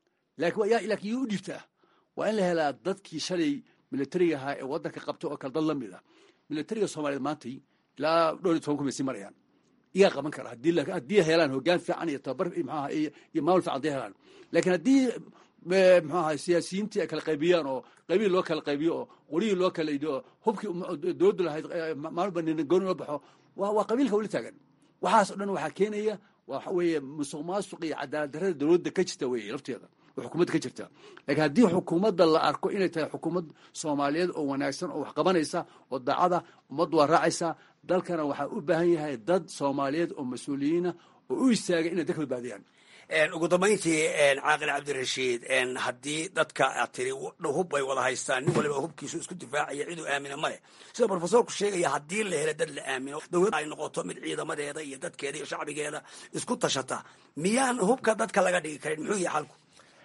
laakiin yuu u dhiibtaa waa in la helaa dadkii shalay militariga ahaa ee waddanka qabta oo kale dad la mid ah militariga soomaaliyeed maantay ilaa dhowr iyo toban kun bay sii marayaan iyaa qaban kara haddii helaan hoggaan fiican iyo tababar maxaaha iyo maamul fiican haddii helaan laakiin haddii muxuu ahaa siyaasiyiintii ay kala qaybiyaan oo qaybihi loo kala qaybiyo oo qorihii loo kala idiyo oo hubkii dowladdu lahayd maalba nina gooni loo baxo waa waa qabiilka weli taagan waxaas o dhan waxaa keenaya waxa weeye musuq maasuq iyo cadaalad darrada dowladda ka jirta weeye lafteeda oo xukuumadda ka jirta laakiin haddii xukuumadda la arko inay tahay xukuumad soomaaliyeed oo wanaagsan oo wax qabanaysa oo daacada ummaddu waa raacaysa dalkana waxaa u baahan yahay dad soomaaliyeed oo mas-uuliyiina oo u istaagay inay dalka badbaadiyaan ugu dambayntii caaqil cabdirashiid haddii dadka aad tiri hub bay wada haystaan nin waliba hubkiisu isku difaacaya ciduu aamina male sida brofesorku sheegaya haddii la helo dad la aamino dowlad ay noqoto mid ciidamadeeda iyo dadkeeda iyo shacbigeeda isku tashata miyaan hubka dadka laga dhigi karin muxuu yahay xalku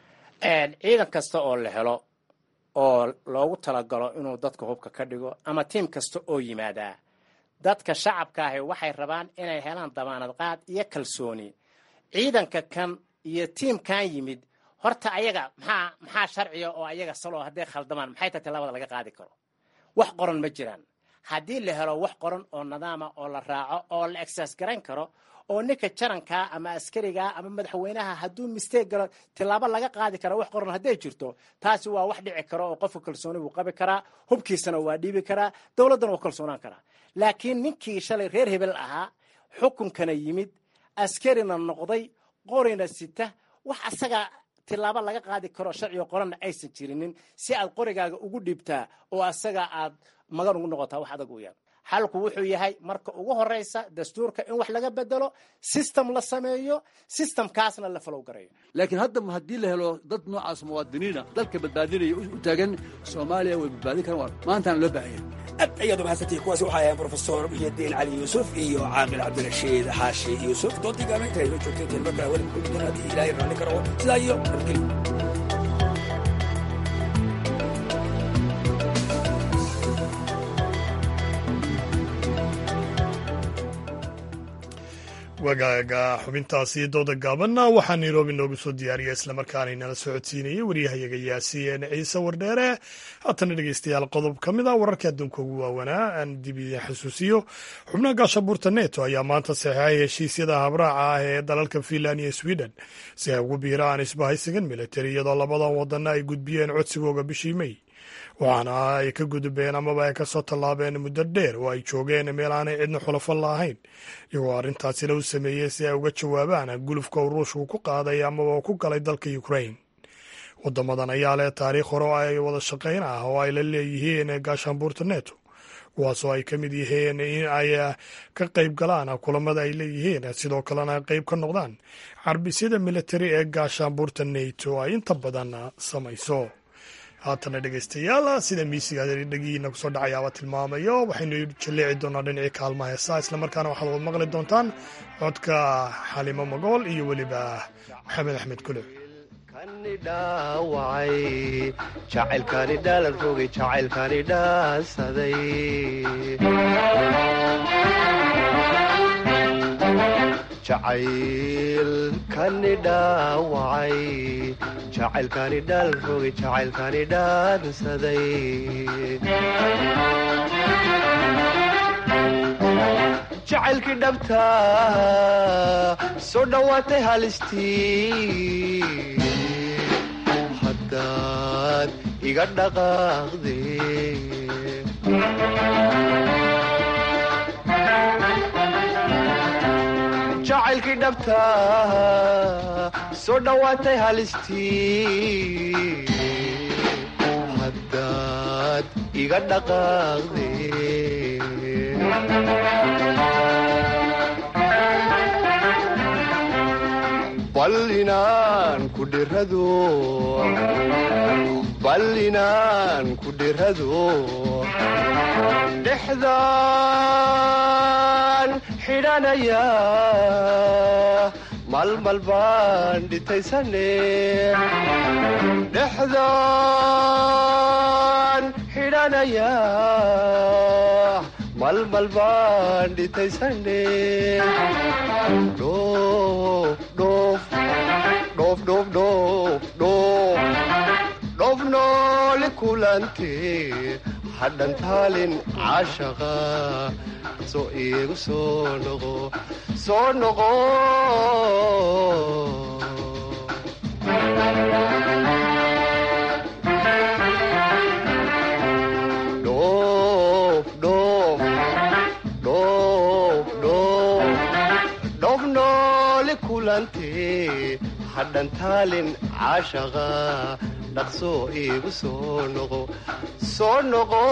ciidan kasta oo la helo oo loogu talagalo inuu dadka hubka ka dhigo ama tiim kasta oo yimaadaa dadka shacabka ahi waxay rabaan inay helaan damaanad qaad iyo kalsooni ciidanka kan iyo tiimkan yimid horta ayaga maxaa maxaa sharciga oo ayaga saloo hadday khaldamaan maxay tahay tallaabada laga qaadi karo wax qoran ma jiraan haddii la helo wax qoran oo nidaama oo la raaco oo la exercise garayn karo oo ninka jarankaa ama askarigaa ama madaxweynaha hadduu mistake galo tillaabo laga qaadi kara wax qoran hadday jirto taasi waa wax dhici karo oo qofka kalsooni buu qabi karaa hubkiisana waa dhiibi karaa dowladdana waa kalsoonaan karaa laakiin ninkii shalay reer hebel ahaa xukunkana yimid askarina noqday qorina sita wax asaga tillaabo laga qaadi karo sharciga qoranna aysan jirinin si aad qorigaaga ugu dhiibtaa oo asaga aad magan ugu noqotaa wax adag uyaan xalku wuxuu yahay marka ugu horeysa dastuurka in wax laga bedelo system la sameeyo systemkaasna la falow garayo laakiin hadda haddii la helo dad noocaas muwaadiniina dalka badbaadinaya u taagan soomaaliya way badbaadin karaan maantaana loo baahanya aad ayaad umahadsantihi kuwaasi waxay ahayn brofesor muxyidiin cali yuusuf iyo caaqil cabdirashiid xaashi yuusuf doontii gaameynta inoo joogtay kelmaka weli muxuu haddii ilaahay raalli karo sidaa iyo nabadgelyo wagaaga xubintaasi dooda gaabanna waxaa nairobi noogu soo diyaariya islamarkaana inala socodsiinayay waryahayaga yaasiin ciise wardheere haatana dhegeystayaal qodob ka mid a wararka adduunka ugu waawanaa aan dib idin xasuusiyo xubnaha gaashabuurta neto ayaa maanta saxeexay heshiisyada habraaca ah ee dalalka finland iyo sweden si ay ugu biiraan isbahaysigan militari iyadoo labadan wadana ay gudbiyeen codsigooga bishii mey waxaana ay ka gudubeen amaba ay kasoo tallaabeen muddo dheer oo ay joogeen meel aanay cidna xulafo lahayn iyagoo arrintaasina u sameeyey si ay uga jawaabaan gulufka uu ruushku ku qaaday amaba ku galay dalka ukrain wadamadan ayaa leh taariikh hore oo ay wada shaqayn ah oo ay la leeyihiin gaashaanbuurta neto kuwaasoo ay ka mid yihiin in ay ka qayb galaan kulamada ay leeyihiin sidoo kalena qayb ka noqdaan carbisyada militari ee gaashaanbuurta neto ay inta badan samayso haatana dhegaystayaal sida miisiga dhegihiina kusoo dhacayaaba tilmaamayo waxaynu jalleeci doonaa dhinacii kaalmaha heesaa islamarkaana waxaad wad maqli doontaan codka xalimo magool iyo weliba maxamed axmed kuluc dhaawacay jacaylkani dhaalan rogay jacaylkani dhaansaday jacaylkani dhaawacay jacaylkani dhaalan rogay jacaylkani dhaansaday jacaylkii dhabta soo dhowaatay halistii haddaad iga dhaqaaqde jacaylkii dhabta soo dhowaatay halistii haddaad iga dhaqaaqde bal inaan ku dhirado bal inaan ku dhirado dhexdaan xidhanaya malmal baan dhitaysane dhexdaan xidhanaya malmal baan dhitaysane dhoof nooli kulante hadhan taalin caashaqa soo iigu soo noqo soo noqo dhoof nooli kulante hadhan taalin caashaqa dhaqsoo iigu soo noqo soo noqo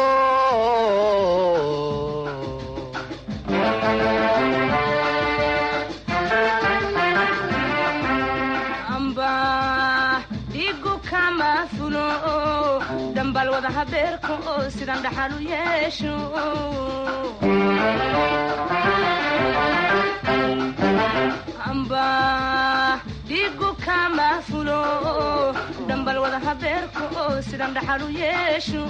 amba dhigu kama fulo dambal wada habeerka oo sidan dhaxal u yeesho amba dhigu kama fulo dambal wada habeerka oo sidan dhaxal u yeesho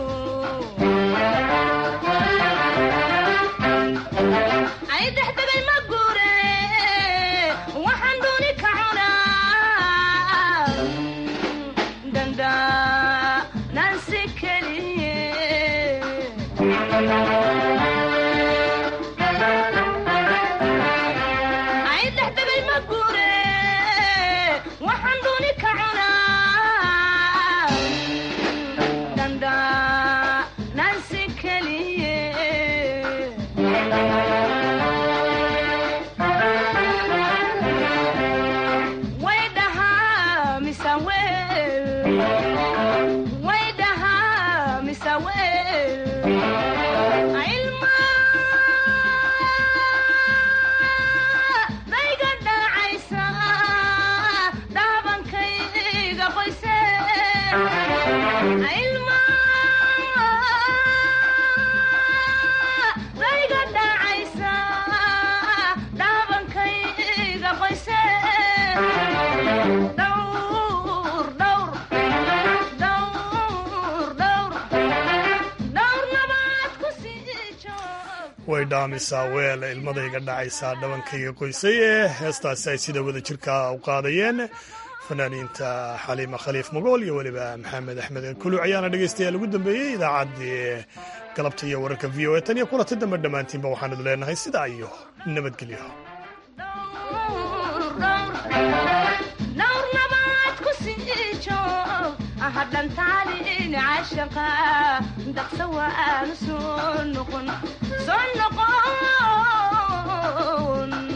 ay dexdegay ma guure waxaan dooni ka cunaa danda nansi keliye ay dexdegay ma guure waxaan dooni ka cunaa danda nansi keliye way dhahaa mise weel way dhahaa mise weel ilma dayga dhacaysa dhaabankayga qoyse ilma dayga dhacaysa dhaabankayga qoyse dhowr dhowr dhowr dhowr dhowr nabaad ku sii joog way dhaamisaa weel ilmadayga dhacaysaa dhabankayga qoysay ee heestaasi ay sida wada jirka u qaadayeen fanaaniinta xaliima khaliif magool iyo weliba maxamed axmed kuluc ayaana dhegaystayaal ugu dambeeyey idaacaddii galabta iyo wararka v o e tan iyo kulanta dambe dhammaantiinba waxaan idu leenahay sidaa iyo nabadgelyo dhowr nabaad ku sii joog hadhan taalin cashaqa daqsa waanu soo noqon soo noqon